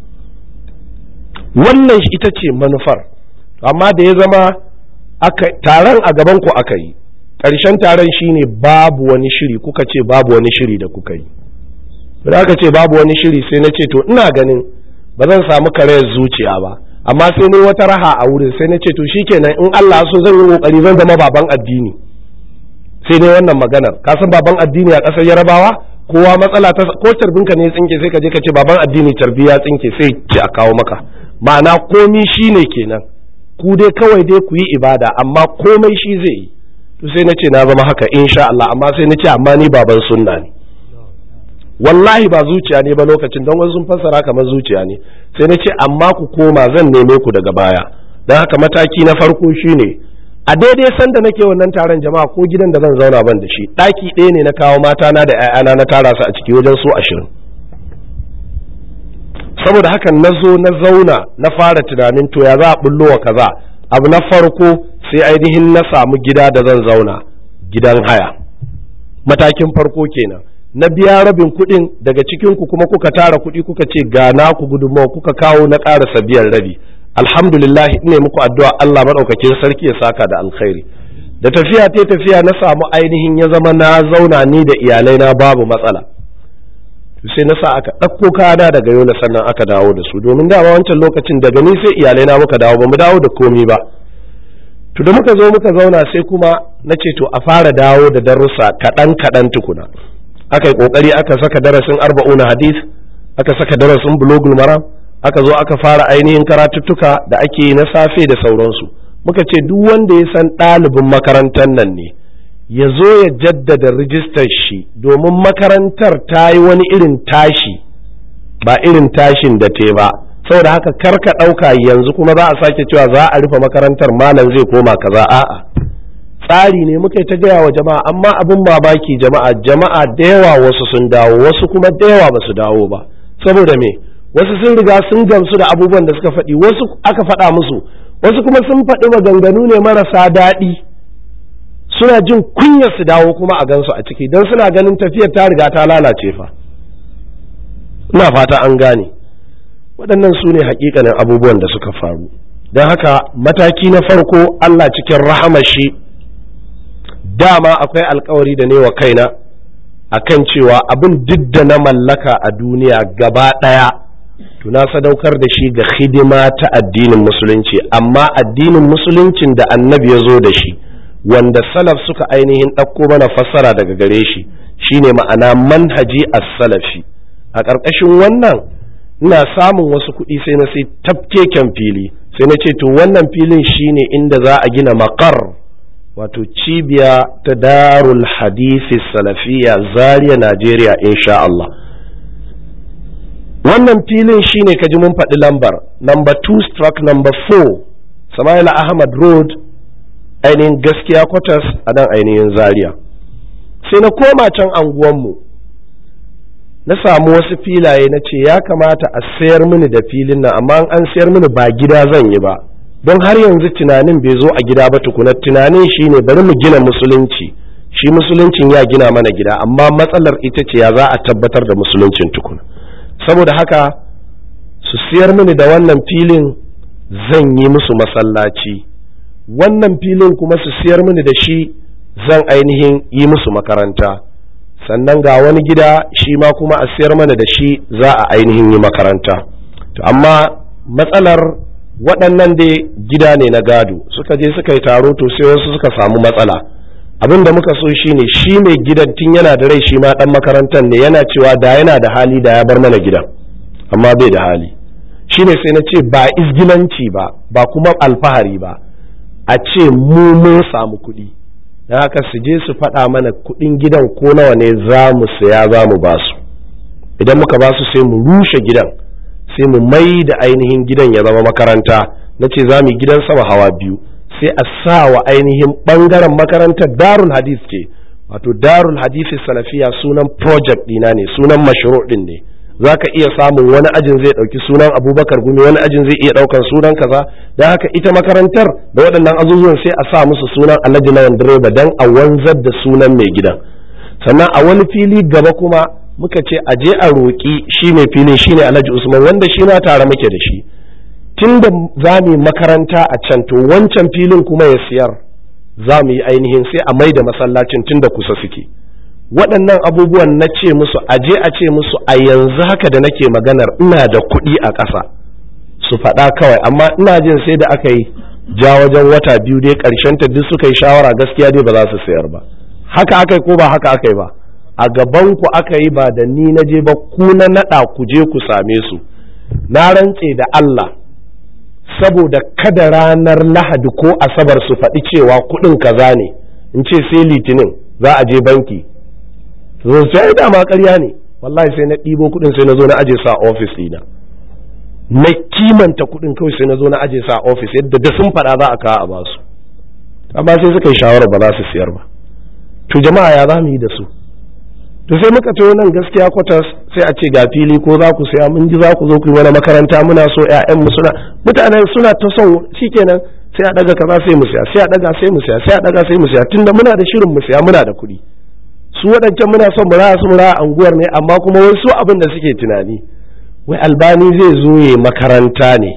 wannan ita ce manufar amma da ya zama taron a gaban ku aka yi ƙarshen taron shine babu wani shiri kuka ce babu wani shiri da kuka yi da aka ce babu wani shiri sai na ce to ina ganin ba zan samu karayar zuciya ba amma sai ni wata raha a wurin sai na ce to shikenan in Allah so zan yi kokari zan zama baban addini sai dai wannan maganar ka san baban addini a ƙasar Yarabawa kowa matsala ta ko tarbinka ne tsinke sai ka je ka ce baban addini tarbiya tsinke sai ce a kawo maka ma'ana komi shine kenan ku dai kawai dai ku yi ibada amma komai shi zai yi to sai na ce na zama haka insha Allah amma sai na ce amma ni baban sunna ne wallahi ba zuciya ne ba lokacin don wasu sun fassara kamar zuciya ne sai na ce amma ku koma zan neme ku daga baya don haka mataki na farko shine a daidai sanda nake wannan taron jama'a ko gidan da zan zauna ban da shi ɗaki ɗaya ne na kawo mata na da 'ya'yana na tara su a ciki wajen su ashirin saboda haka na zo na zauna na fara tunanin to ya za a bullo wa kaza abu na farko sai ainihin na samu gida da zan zauna gidan haya matakin farko kenan na biya rabin kuɗin daga cikin ku kuma kuka tara kuɗi kuka ce ga na ku gudunmawa kuka kawo na ƙarasa biyan rabi alhamdulillah ne muku addu'a Allah maɗaukakin sarki ya saka da alkhairi da tafiya ta tafiya na samu ainihin ya zama na zauna ni da iyalai na babu matsala sai na sa aka ɗauko kayana daga yola sannan aka dawo da su domin dama wancan lokacin daga ni sai iyalai na muka dawo ba mu dawo da komi ba to da muka zo muka zauna sai kuma na ce to a fara dawo da darussa kaɗan kaɗan tukuna aka yi ƙoƙari aka saka darasin arba'una hadith aka saka darasin bulogul maram aka zo aka fara ainihin karatuttuka da ake yi na safe da sauransu muka ce duk wanda ya san ɗalibin makarantar nan ne ya zo ya jaddada rijistar shi domin makarantar ta yi wani irin tashi ba irin tashin da te ba saboda haka karka ɗauka yanzu kuma za a sake cewa za a rufe makarantar malam zai koma kaza a'a tsari ne muka ta gaya wa jama'a amma abin mamaki jama'a jama'a da yawa wasu sun dawo wasu kuma da yawa ba su dawo ba saboda me wasu sun riga sun gamsu da abubuwan da suka faɗi wasu aka faɗa musu wasu kuma sun faɗi maganganu ne marasa daɗi suna jin kunyar su dawo kuma a gansu a ciki don suna ganin tafiyar ta riga ta lalace fa ina fata an gane waɗannan su ne hakikanin abubuwan da suka faru don haka mataki na farko Allah cikin rahamashi dama akwai alkawari da ne wa kaina akan cewa abin duk da na mallaka a duniya gaba ɗaya to na sadaukar da shi ga hidima ta addinin musulunci amma addinin musuluncin da annabi ya zo da shi wanda salaf suka ainihin ɗauko mana fassara daga gare shi shine ma'ana manhaji as-salafi a ƙarƙashin wannan ina samun wasu kuɗi sai na sai tafkeken fili sai na ce to wannan filin shine inda za a gina makar wato cibiya ta darul hadisi salafiya zaria najeriya insha Allah wannan filin shine ka ji mun faɗi lambar number 2 stroke number 4 Samaila Ahmad Road ainihin gaskiya quarters a nan ainihin zaria sai na koma can anguwanmu na samu wasu filaye na ce ya kamata a sayar mini da filin nan amma an sayar mini ba gida zan yi ba don har yanzu tunanin bai zo a gida ba tukuna tunanin shine bari mu gina musulunci shi musuluncin ya gina mana gida amma matsalar ita ce ya za a tabbatar da musuluncin tukuna saboda haka su siyar mini da wannan filin zan yi musu masallaci wannan filin kuma su siyar mini da shi zan ainihin yi musu makaranta sannan ga wani gida shi ma kuma a siyar mana da shi za a ainihin yi makaranta to amma matsalar waɗannan dai gida ne na gado suka je suka yi taro to sai wasu suka samu matsala abin da muka so shine shi mai gidan tun yana da rai shi ma ɗan makarantar ne yana cewa da yana da hali da ya bar mana gidan amma bai da hali shine sai na ce ba izgilanci ba ba kuma alfahari ba a ce mu mun samu kuɗi don haka su je su faɗa mana kuɗin gidan ko nawa ne za mu saya za mu ba su idan muka ba su sai mu rushe gidan sai mu mai da ainihin gidan ya zama makaranta na ce za mu yi gidan sama hawa biyu sai a sa wa ainihin ɓangaren makarantar darul hadith ce wato darul hadith salafiya sunan project ɗina ne sunan mashru ɗin ne za ka iya samun wani ajin zai ɗauki sunan abubakar gumi wani ajin zai iya ɗaukan sunan kaza don haka ita makarantar da waɗannan azuzuwan sai a sa musu sunan alhaji lawan direba don a wanzar da sunan mai gidan sannan a wani fili gaba kuma muka ce a je a roƙi shi mai filin shi ne alhaji usman wanda shi ma tare muke da shi tun da za mu yi makaranta a can to wancan filin kuma ya siyar za mu yi ainihin sai a mai da masallacin tun da kusa suke waɗannan abubuwan na ce musu aje a ce musu a yanzu haka da nake maganar ina da kuɗi a ƙasa su faɗa kawai amma ina jin sai da aka yi ja wajen wata biyu dai ƙarshen ta duk suka yi shawara gaskiya dai ba za su sayar ba haka aka yi ko ba haka aka yi ba a gaban ku aka yi ba da ni na je ba ku na naɗa ku je ku same su na rantse da Allah saboda kada ranar lahadi ko asabar su faɗi cewa kuɗin kaza ne in ce sai litinin za a je banki zo sai dama ƙarya ne wallahi sai na ɗibo kuɗin sai na zo na aje sa ofis ɗina na kimanta kuɗin kawai sai na zo na aje sa ofis yadda da sun faɗa za a kawo a basu amma sai suka yi shawarar ba za su siyar ba to jama'a ya za mu yi da su to sai muka tayo nan gaskiya kwatas sai a ce ga fili ko za ku saya mun ji za ku zo ku yi wani makaranta muna so ƴaƴan mu suna mutanen suna ta son shikenan sai a daga kaza sai mu siya sai a daga sai mu siya sai a daga sai mu siya tunda muna da shirin mu siya muna da kuɗi su waɗancan muna son mu raya su mu raya anguwar ne amma kuma wai su abin da suke tunani wai albani zai zo ya makaranta ne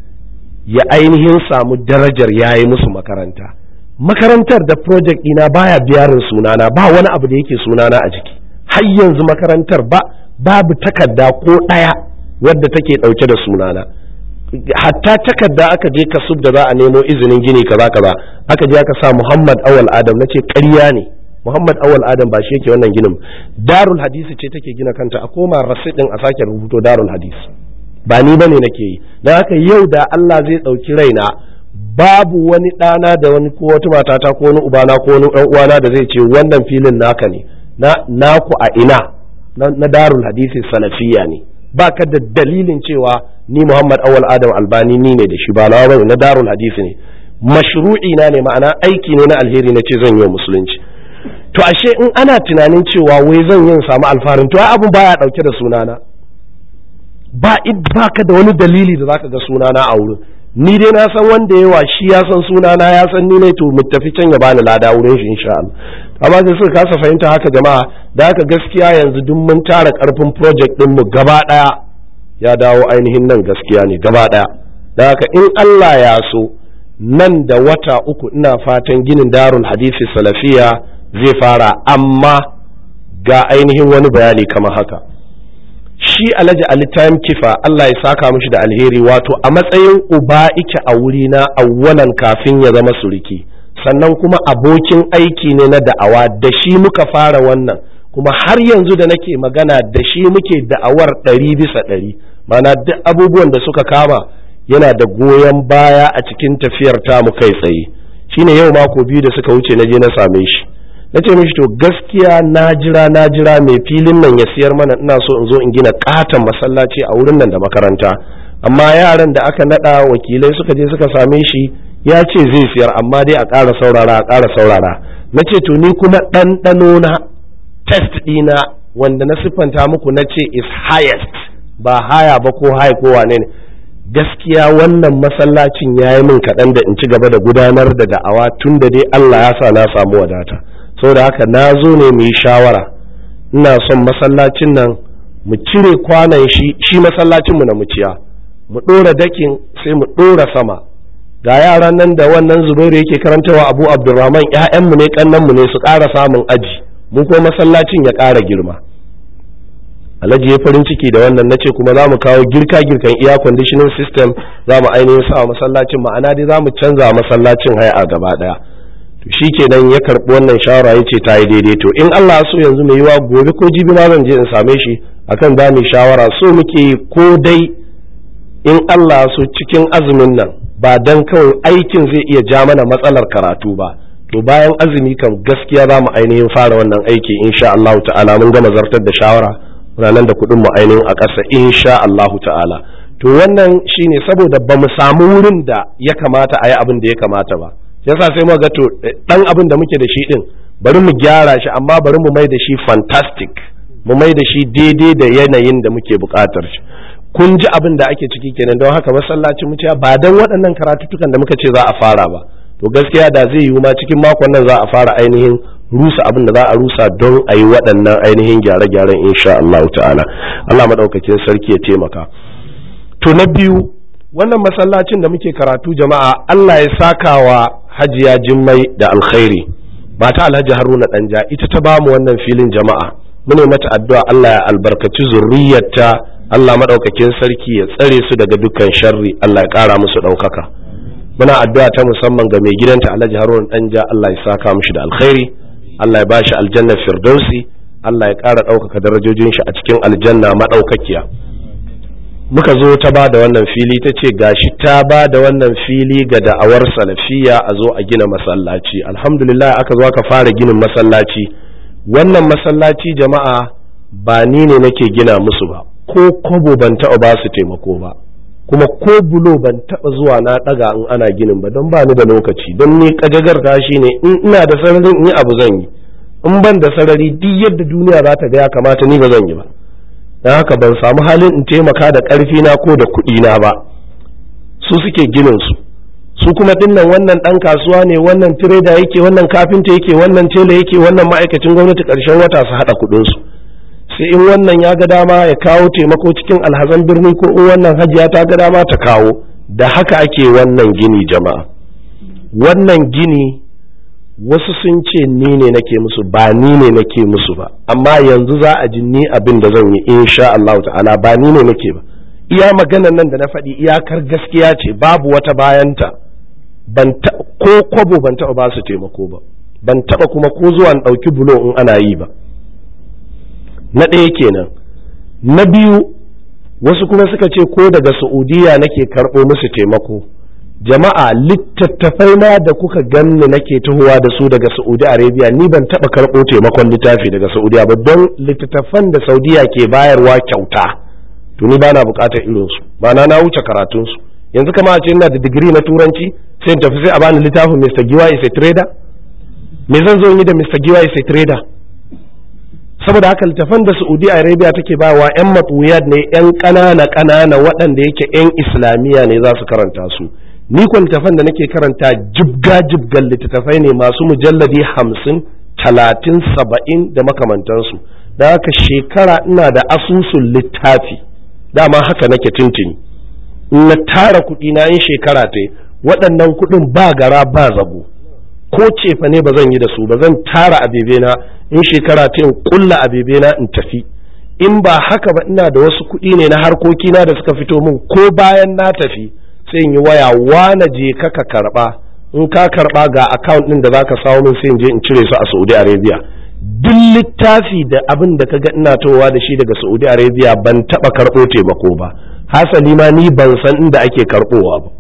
ya ainihin samu darajar ya yi musu makaranta makarantar da project ɗina baya biyarin sunana ba wani abu da yake sunana a jiki har yanzu makarantar ba babu takarda ko ɗaya wadda take ɗauke da sunana hatta takarda aka je kasub da za a nemo izinin gini kaza kaza aka je aka sa Muhammad Awal Adam nace ƙarya ne Muhammad Awal Adam ba shi yake wannan ginin Darul Hadisi ce take gina kanta a koma rasid din a sake rubuto Darul Hadisi ba ni bane nake yi dan haka yau da Allah zai ɗauki raina babu wani ɗana da wani ko wata matata ko wani ubana ko wani ɗan uwana da zai ce wannan filin naka ne na naku a ina na Darul Hadisi salafiya ne ba ka da dalilin cewa ni Muhammad Awal Adam Albani ni ne da shi ba na bane na Darul Hadisi ne mashru'i na ne ma'ana aiki ne na alheri na ce zan yi musulunci to ashe in ana tunanin cewa wai zan yin samu alfarin to abun baya dauke da sunana ba ba ka da wani dalili da zaka ga sunana a wurin ni dai na san wanda yawa shi ya san sunana ya san ni ne to mu tafi can ya bani lada wurin shi insha Allah amma sai suka kasa fahimta haka jama'a da haka gaskiya yanzu duk mun tara karfin project din mu gaba daya ya dawo ainihin nan gaskiya ne gaba daya da haka in Allah ya so nan da wata uku ina fatan ginin darul hadisi salafiya zai fara amma ga ainihin wani bayani kamar haka shi alhaji ali time kifa Allah ya saka mishi da alheri wato a matsayin uba ike a wurina awwalan kafin ya zama suriki sannan kuma abokin aiki ne na da'awa da shi muka fara wannan kuma har yanzu da nake magana da shi muke da'awar ɗari bisa ɗari mana duk abubuwan da suka kama yana da goyon baya a cikin tafiyar tamu kai tsaye shine yau mako biyu da suka wuce na je na same shi na ce mishi to gaskiya na jira na jira mai filin nan ya siyar mana ina so in zo in gina katon masallaci a wurin nan da makaranta amma yaran da aka nada wakilai suka je suka same shi ya ce zai siyar amma dai a ƙara saurara a ƙara saurara na ce to ni kuma ɗanɗano na test ɗina wanda na siffanta muku na ce is highest ba haya ba ko high ko wane ne gaskiya wannan masallacin ya yi min kaɗan da in ci gaba da gudanar da da'awa tun da dai Allah ya sa na samu wadata saboda haka na zo ne mu yi shawara ina son masallacin nan mu cire kwanan shi shi masallacin mu na muciya mu ɗora dakin sai mu ɗora sama ga yaran nan da wannan zubairu yake karantawa abu abdurrahman ƴaƴanmu ne kannanmu ne su ƙara samun aji mu kuma masallacin ya ƙara girma alhaji ya farin ciki da wannan nace kuma za mu kawo girka girkan iya conditioning system za mu ainihin sa masallacin ma'ana dai za mu canza masallacin haya gaba daya to shikenan ya karbi wannan shawara ya ce ta yi daidai to in Allah so yanzu mai yiwa gobe ko jibi ma zan je in same shi akan za mu shawara so muke ko dai in Allah so cikin azumin nan ba dan kawai aikin zai iya ja mana matsalar karatu ba to bayan azumi kan gaskiya za mu ainihin fara wannan aiki insha Allah ta'ala mun gama zartar da shawara muna nan da kuɗin mu ainihin a ƙasa insha Allahu ta'ala to wannan shine saboda ba mu samu wurin da ya kamata a yi abin da ya kamata ba yasa sai mu ga to dan abin da muke da shi din bari mu gyara shi amma bari mu mai da shi fantastic mu mai da shi daidai da yanayin da muke buƙatar shi kun ji abin da ake ciki kenan don haka masallacin mu ba dan waɗannan karatuttukan da muka ce za a fara ba to gaskiya da zai yiwu ma cikin makon nan za a fara ainihin rusa abin da za a rusa don a yi waɗannan ainihin gyare-gyaren insha Allah ta'ala Allah maɗaukakin sarki ya taimaka to na biyu wannan masallacin da muke karatu jama'a Allah ya saka wa hajiya jimmai da alkhairi mata alhaji haruna ɗanja ita ta bamu wannan filin jama'a mune mata addu'a Allah ya albarkaci zurriyarta Allah maɗaukakin sarki ya tsare su daga dukkan sharri Allah ya ƙara musu ɗaukaka muna addu'a ta musamman ga mai gidanta alhaji haruna ɗanja Allah ya saka mishi da alkhairi Allah ya bashi aljannar firdausi Allah ya ƙara ɗaukaka darajojin shi a cikin aljanna maɗaukakiya muka zo ta ba da wannan fili ta ce gashi ta ba da wannan fili ga da'awar salafiya a zo a gina masallaci alhamdulillah aka zo aka fara ginin masallaci wannan masallaci jama'a ba ni ne nake gina musu ba ko kobo ban taɓa ba su taimako ba kuma ko bulo ban taɓa zuwa na ɗaga in ana ginin ba don ba ni da lokaci don ni kajagar ta shi ne in ina da sararin in yi abu zan yi in ban da sarari duk yadda duniya za ta ga ya kamata ni ba zan yi ba don haka ban samu halin in taimaka da ƙarfi na ko da kuɗi na ba su suke ginin su su kuma dinnan wannan ɗan kasuwa ne wannan tireda yake wannan kafinta yake wannan tela yake wannan ma'aikacin gwamnati ƙarshen wata su haɗa kuɗin su sai in wannan ya ga dama ya kawo taimako cikin alhazan birni ko in wannan hajiya ta ga dama ta kawo da haka ake wannan gini jama'a wannan gini wasu sun ce ni ne nake musu ba ni ne nake musu ba amma yanzu za a ji ni abin da zan yi insha Allah ta'ala ba ni ne nake ba iya maganan nan da na faɗi iyakar gaskiya ce babu wata bayanta ban ko kwabo ban taɓa ba su taimako ba ban taɓa kuma ko zuwa ɗauki bulo in ana yi ba na ɗaya kenan na biyu wasu kuma suka ce ko daga saudiya nake karɓo musu taimako jama'a littattafai ma da kuka ganni nake tahowa da su daga saudi arabia ni ban taɓa karɓo taimakon littafi daga saudiya ba don littattafan da saudiya ke bayarwa kyauta to ni bana buƙatar irinsu ma'ana na wuce karatunsu yanzu kama a ce ina da digiri na turanci sai in tafi sai a bani littafin mr giwa is a trader me zan zo yi da mr giwa is a trader saboda haka littafan da saudi arabia take bawa yan matsuyad ne yan ƙanana ƙanana waɗanda yake yan islamiyya ne za su karanta su ni ko littafan da nake karanta jibga jibgan littattafai ne masu mujalladi hamsin talatin saba'in da makamantansu da haka shekara ina da asusun littafi dama haka nake tuntuni in na tara kuɗi na yin shekara ta waɗannan kuɗin ba gara ba zabo ko cefa ne ba zan yi da su ba zan tara abebe na in shekara ta in kulla abebe na in tafi in ba haka ba ina da wasu kuɗi ne na harkoki na da suka fito min ko bayan na tafi sai in yi waya wane je ka ka karba in ka karba ga account din da zaka samu min sai in je in cire su a Saudi Arabia duk littafi da abin da kaga ina towa da shi daga Saudi Arabia ban taba karbo taimako ba hasali ma ni ban san inda ake karbowa ba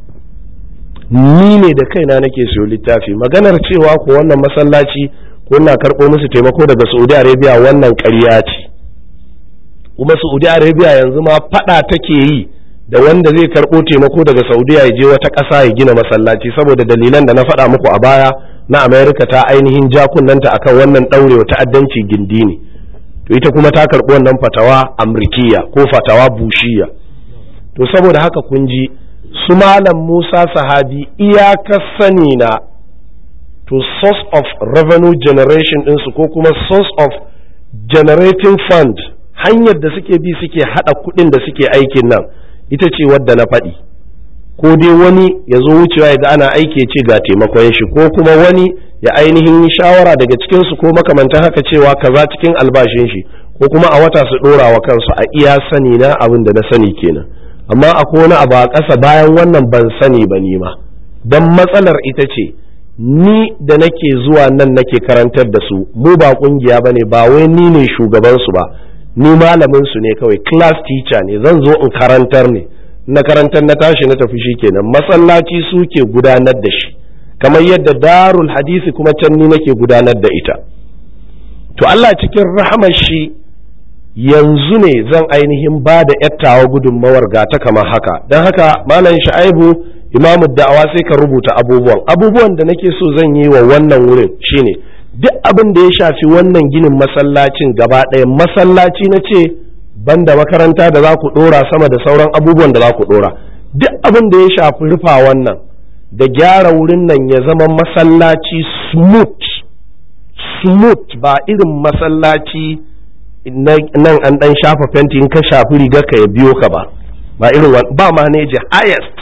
ni ne da kaina nake siyo littafi maganar cewa ko wannan masallaci ko ina karbo musu taimako daga Saudi Arabia wannan ƙarya ce kuma Saudi Arabia yanzu ma fada take yi da wanda zai karɓo taimako daga saudiya ya je wata ƙasa ya gina masallaci saboda dalilan da na faɗa muku a baya na amerika ta ainihin jakunanta akan wannan ɗaurewa ta'addanci gindi ne to ita kuma ta karɓi wannan fatawa amrikiya ko fatawa bushiya to saboda haka kun ji su malam musa sahabi iyakar sani na to source of revenue generation ɗinsu ko kuma source of generating fund hanyar da suke bi suke haɗa kuɗin da suke aikin nan ita ce wadda na faɗi ko dai wani ya zo wucewa ya ga ana aiki ce ga taimakon shi ko kuma wani ya ainihin shawara daga cikinsu ko makamantan haka cewa kaza cikin albashin shi ko kuma a wata su ɗora wa kansu a iya sani na abin da na sani kenan amma akwai wani abu a ƙasa bayan wannan ban sani ba ni ma don matsalar ita ce ni da nake zuwa nan nake karantar da su mu ba ƙungiya ba ne ba wai ni ne shugabansu ba ni malamin su ne kawai class teacher ne zan zo in karantar ne na karantar na tashi na tafi shi kenan masallaci suke gudanar da shi kamar yadda darul hadisi kuma can ni nake gudanar da ita to Allah cikin rahamar shi yanzu ne zan ainihin ba da yattawa gudunmawar gata kamar haka don haka malam sha'aibu imamu da'awa sai ka rubuta abubuwan abubuwan da nake so zan yi wa wannan wurin shine duk abin da ya shafi wannan ginin masallacin gaba ɗaya masallaci na ce banda makaranta da za ku ɗora sama da sauran abubuwan da za ku ɗora duk abin da ya shafi rufa wannan da gyara wurin nan ya zama masallaci smooth smooth ba irin masallaci nan an ɗan shafa fenti in ka shafi rigar ka ya biyo ka ba ba irin ba maneji highest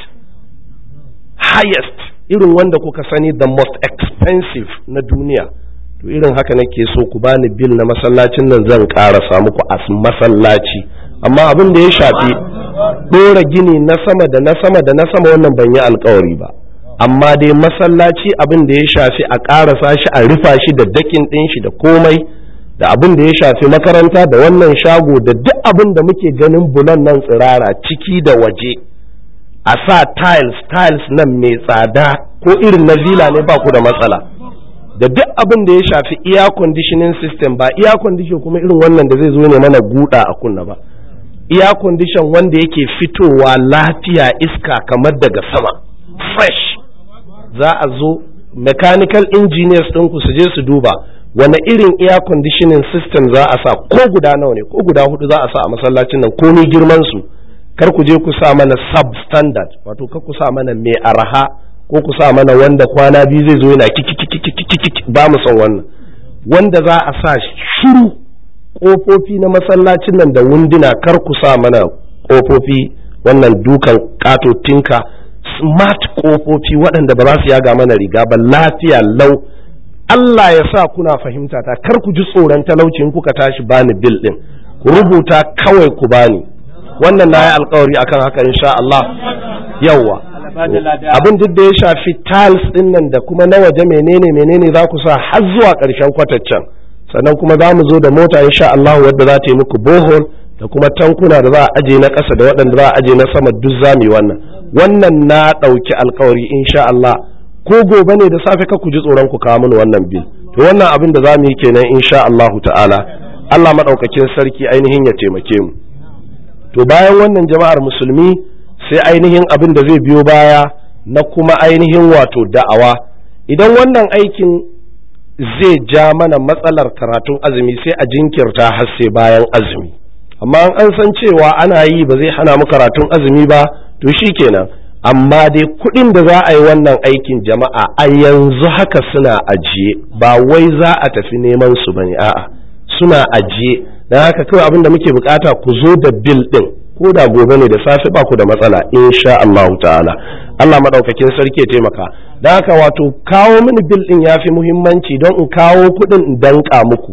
highest irin wanda kuka sani the most expensive na duniya to irin haka nake so ku bani bil na masallacin nan zan ƙara muku a masallaci amma abin da ya shafi ɗora gini na sama da na sama da na sama wannan ban yi alkawari ba amma dai masallaci abin da ya shafi a ƙarasa shi a rufa shi da dakin ɗin shi da komai da abin da ya shafi makaranta da wannan shago da duk abin da muke ganin bulan nan tsirara ciki da waje a sa tiles tiles nan mai tsada ko irin na villa ne ba ku da matsala da duk abin da ya shafi air conditioning system ba air condition kuma irin wannan da zai zo ne mana guda a kunna ba air condition wanda yake fitowa lafiya iska kamar daga sama fresh za a zo mechanical engineers ɗinku su je su duba wane irin air conditioning system za a sa ko guda nawa ne ko guda hudu za a sa a masallacin nan komai girman su kar ku je ku sa mana substandard wato kar ku sa mana mai araha ko ku sa mana wanda kwana biyu zai zo yana kiki ba mu son wannan wanda za a sa shiru kofofi na masallacin nan da wunduna kar ku sa mana kofofi wannan dukan katotinka smart kofofi waɗanda ba za su yaga mana riga ba lafiya lau Allah ya sa kuna fahimta ta kar ku ji tsoron talauci in kuka tashi bani bil din ku rubuta kawai ku bani wannan na yi alkawari akan haka insha Allah yawa abin duk da ya shafi tiles din nan da kuma na waje menene menene za ku sa har zuwa ƙarshen kwataccen sannan kuma za mu zo da mota insha Allah wadda za ta yi muku bohol da kuma tankuna da za a aje na ƙasa da waɗanda za a aje na sama duk za mu yi wannan wannan na ɗauki alkawari insha Allah ko gobe ne da safe ka ku ji tsoron ku kawo mini wannan bil to wannan abin da za mu yi kenan insha Allah ta'ala Allah maɗaukakin sarki ainihin ya taimake mu to bayan wannan jama'ar musulmi sai ainihin abin da zai biyo baya na kuma ainihin wato da'awa idan wannan aikin zai ja mana matsalar karatun azumi sai a jinkirta har sai bayan azumi amma an san cewa ana yi ba zai hana mu karatun azumi ba to shi kenan amma dai kuɗin da za a yi wannan aikin jama'a a yanzu haka suna ajiye ba wai za a tafi neman su bane a'a suna ajiye don haka kawai abin da muke bukata ku zo da bil din ko da gobe ne da safe ba ku da matsala insha Allah ta'ala Allah madaukakin sarki ya taimaka don haka wato kawo mini bil din yafi muhimmanci don in kawo kuɗin in danka muku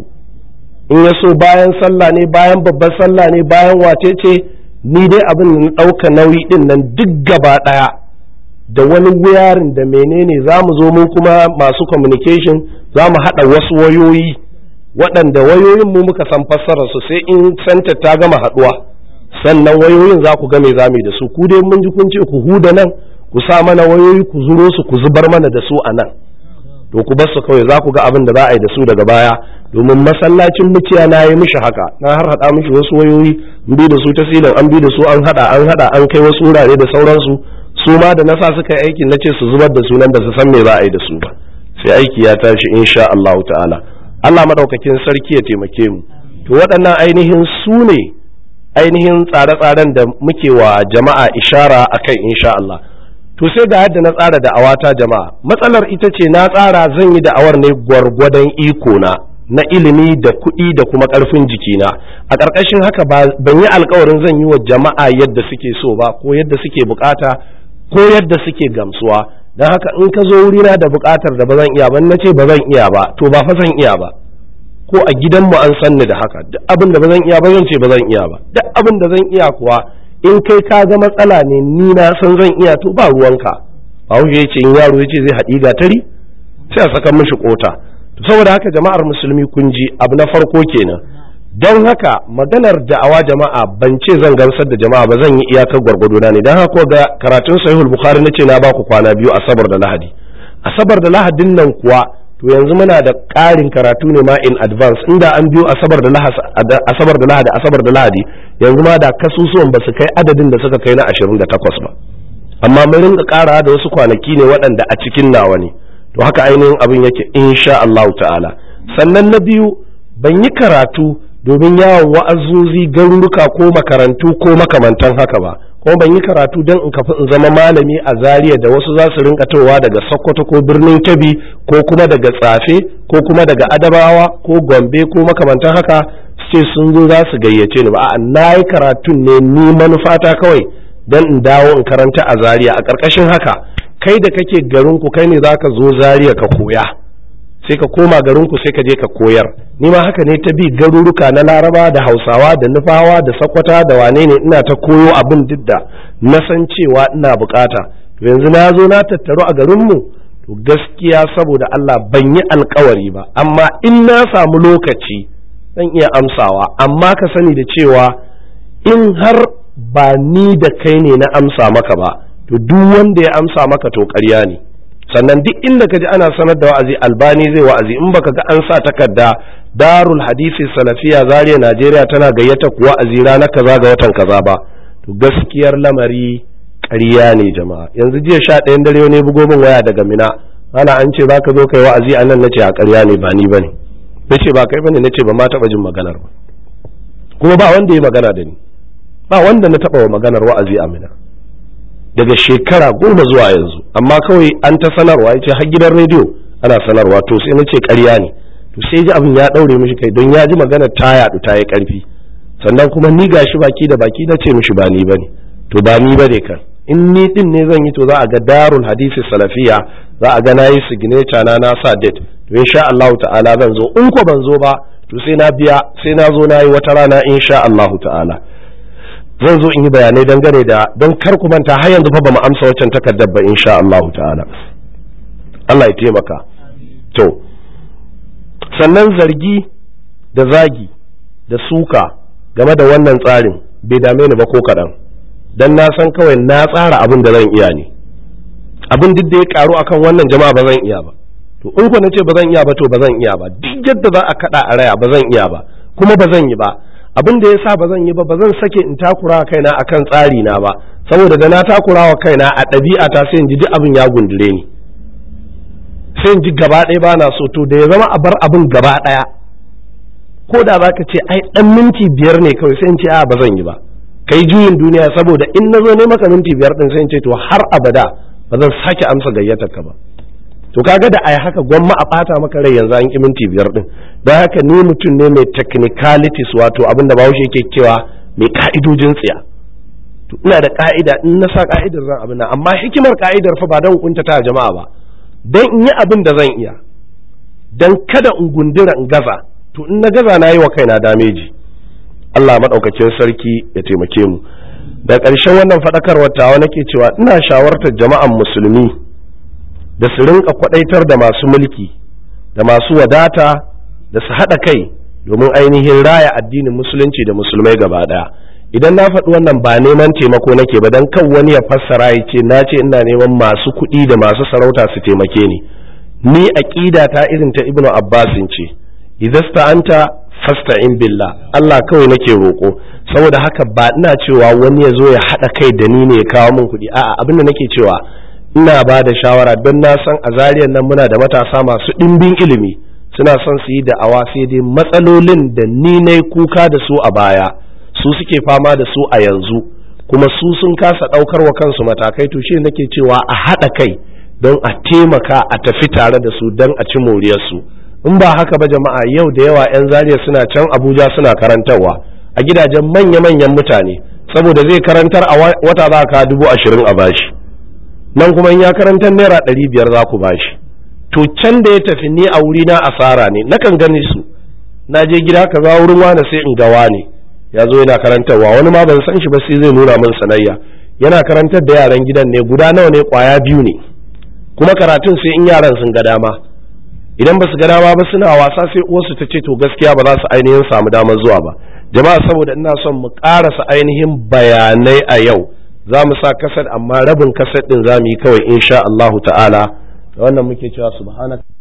in ya so bayan sallah ne bayan babbar sallah ne bayan wace ce ni dai abin da na ɗauka nauyi ɗin nan duk gaba ɗaya da wani wuyarin da menene za mu zo mu kuma masu communication za mu haɗa wasu wayoyi waɗanda wayoyin mu muka san fassararsu sai in santa ta gama haɗuwa sannan wayoyin za ku ga me zamu da su ku dai mun ji kun ce ku huda nan ku sa mana wayoyi ku zuro su ku zubar mana da su a nan to ku bar su kawai za ku ga abin da za a yi da su daga baya domin masallacin muciya na yi mishi haka na har hada mishi wasu wayoyi an bi da su ta silin an bi da su an hada an hada an kai wasu wurare da sauransu su ma da nasa suka yi aikin nace su zubar da su nan ba su san me za a yi da su ba sai aiki ya tashi insha Allah ta'ala Allah madaukakin sarki ya taimake mu to waɗannan ainihin su ne ainihin tsare-tsaren da muke wa jama'a ishara akai insha Allah to sai ga yadda na tsara da'awata jama'a matsalar ita ce na tsara zan yi da'awar ne gwargwadon iko na na ilimi da kuɗi da kuma ƙarfin jikina a ƙarƙashin haka ban yi alkawarin zan yi wa jama'a yadda suke so ba ko yadda suke bukata ko yadda suke gamsuwa don haka in ka zo wurina da bukatar da ba zan iya ba na ce ba zan iya ba to ba fa zan iya ba ko a gidanmu an san ni da haka duk abin da ba zan iya ba zan ce ba zan iya ba duk abin da zan iya kuwa in kai ka ga matsala ne ni na san zan iya to ba ruwanka bahaushe ya ce in yaro ya ce zai haɗi gatari sai a saka mishi kota to saboda haka jama'ar musulmi kun ji abu na farko kenan don haka maganar da'awa jama'a ban ce zan gamsar da jama'a ba zan yi iyakar gwargwado na ne don haka ga karatun sahihul bukhari nace na baku kwana biyu asabar da lahadi asabar da lahadin nan kuwa to yanzu muna da ƙarin karatu ne ma in advance inda an biyo asabar da lahadi asabar da lahadi asabar da lahadi yanzu ma da kasusuwan ba su kai adadin da suka kai na 28 ba amma mun rinka ƙara da wasu kwanaki ne waɗanda a cikin nawa ne to haka ainihin abin yake insha Allah ta'ala sannan na biyu ban yi karatu domin yawon wa'azozi garuruka ko makarantu ko makamantan haka ba kuma ban yi karatu don in kafi in zama malami a Zariya da wasu za su rinka towa daga sokoto ko birnin kebbi ko kuma daga tsafe ko kuma daga adabawa ko gombe ko makamantan haka ce sun zo za su gayyace ni ba a na yi karatun ne ni manufata kawai don in dawo in karanta a Zariya a ƙarƙashin haka kai da kake garinku kai ne za ka zo Zariya ka koya sai ka koma garinku sai ka je ka koyar ni ma haka ne ta bi garuruka na laraba da hausawa da nufawa da sakwata da wane ne ina ta koyo abin duk da na san cewa ina bukata to yanzu na zo na tattaru a garinmu to gaskiya saboda Allah ban yi alkawari ba amma in na samu lokaci zan iya amsawa amma ka sani da cewa in har ba ni da kai ne na amsa maka ba to duk wanda ya amsa maka to ƙarya ne sannan duk inda ka ji ana sanar da wa'azi albani zai wa'azi in baka ga an sa takarda darul hadisi salafiya zariya najeriya tana gayyata ku wa'azi ranar kaza ga watan kaza ba to gaskiyar lamari ƙarya ne jama'a yanzu jiya sha ɗayan dare ne bugo min waya daga mina ana an ce baka zo kai wa'azi a nan nace a ƙarya ne ba ni bane nace ba kai bane nace ba ma taɓa jin maganar ba kuma ba wanda ya magana da ni ba wanda na taɓa wa maganar wa'azi a mina daga shekara goma zuwa yanzu amma kawai an ta sanarwa ya ce har gidan rediyo ana sanarwa to sai na ce karya ne to sai ji abin ya ɗaure mishi kai don ya ji magana ta yaɗu ta yi ƙarfi sannan kuma ni gashi baki da baki na ce mishi ba ni bane to ba ni bane kan in ni din ne zan yi to za a ga darul hadisi salafiya za a ga na yi signature na na sa date to insha Allah ta'ala zan zo in ko ban zo ba to sai na biya sai na zo na yi wata rana insha Allah ta'ala zan zo in yi bayanai dangane da don kar ku manta har yanzu fa ba mu amsa waccan takardar ba insha Allah ta'ala Allah ya taimaka to sannan zargi da zagi da suka game da wannan tsarin bai dame ni ba ko kaɗan don na san kawai na tsara abin da zan iya ne abin duk da ya karu akan wannan jama'a ba zan iya ba to in ku na ce ba zan iya ba to ba zan iya ba duk yadda za a kaɗa a raya ba zan iya ba kuma ba zan yi ba abin da ya sa ba zan yi ba ba zan sake in takura kaina akan tsari na ba saboda da na takura wa kaina a ɗabi'a ta sai in ji duk abin ya gundure ni sai in ji gaba ɗaya ba na so to da ya zama a bar abin gaba ɗaya ko da za ka ce ai ɗan minti biyar ne kawai sai in ce a ba zan yi ba kai juyin duniya saboda in na zo ne maka minti biyar ɗin sai in ce to har abada ba zan sake amsa gayyatar ka ba to kaga da ai haka gwamma a ɓata maka rai yanzu an ki minti biyar ɗin don haka ni mutum ne mai technicalities wato abin da bahaushe yake cewa mai ka'idojin tsiya to ina da ka'ida in na sa ka'idar zan abin nan amma hikimar ka'idar fa ba don kuntata jama'a ba don in yi abin da zan iya don kada in gundura in gaza to in na gaza na yi wa kaina dameji Allah maɗaukakin sarki ya taimake mu da ƙarshen wannan faɗakarwar tawa nake cewa ina shawartar jama'an musulmi da su rinka kwaɗaitar da masu mulki da masu wadata da su haɗa kai domin ainihin raya addinin musulunci da musulmai gaba ɗaya idan na faɗi wannan ba neman taimako nake ba don kan wani ya fassara ya ce na ce ina neman masu kuɗi da masu sarauta su taimake ni ni aƙida ta irin ta ibnu abbasin ce idasta anta fasta'in billah Allah kawai nake roƙo saboda haka ba ina cewa wani ya zo ya haɗa kai da ni ne ya kawo min kuɗi a'a abin da nake cewa ina ba da shawara don na san a zariyar nan muna da matasa masu ɗimbin ilimi suna son su yi da'awa sai dai matsalolin da ni na kuka da su a baya su suke fama da su a yanzu kuma su sun kasa ɗaukar wa kansu matakai to shi nake cewa a haɗa kai don a taimaka a tafi tare da su don a ci moriyarsu in ba haka ba jama'a yau da yawa 'yan zariya suna can abuja suna karantarwa a gidajen manya-manyan mutane saboda zai karantar a wata za ka dubu ashirin a bashi nan kuma in ya karantar naira ɗari biyar za ku bashi to can da ya tafi ni a wuri na asara ne nakan gani su na je gida ka za wurin wane sai in ga wane ya zo yana karantarwa wani ma ban san shi ba sai zai nuna min sanayya yana karantar da yaran gidan ne guda nawa ne kwaya biyu ne kuma karatun sai in yaran sun ga dama idan ba su ga dama ba suna wasa sai uwarsu ta ce to gaskiya ba za su ainihin samu damar zuwa ba jama'a saboda ina son mu karasa ainihin bayanai a yau za mu sa kasar amma rabin kasar din za mu yi kawai insha Allahu ta'ala da wannan muke cewa subhanaka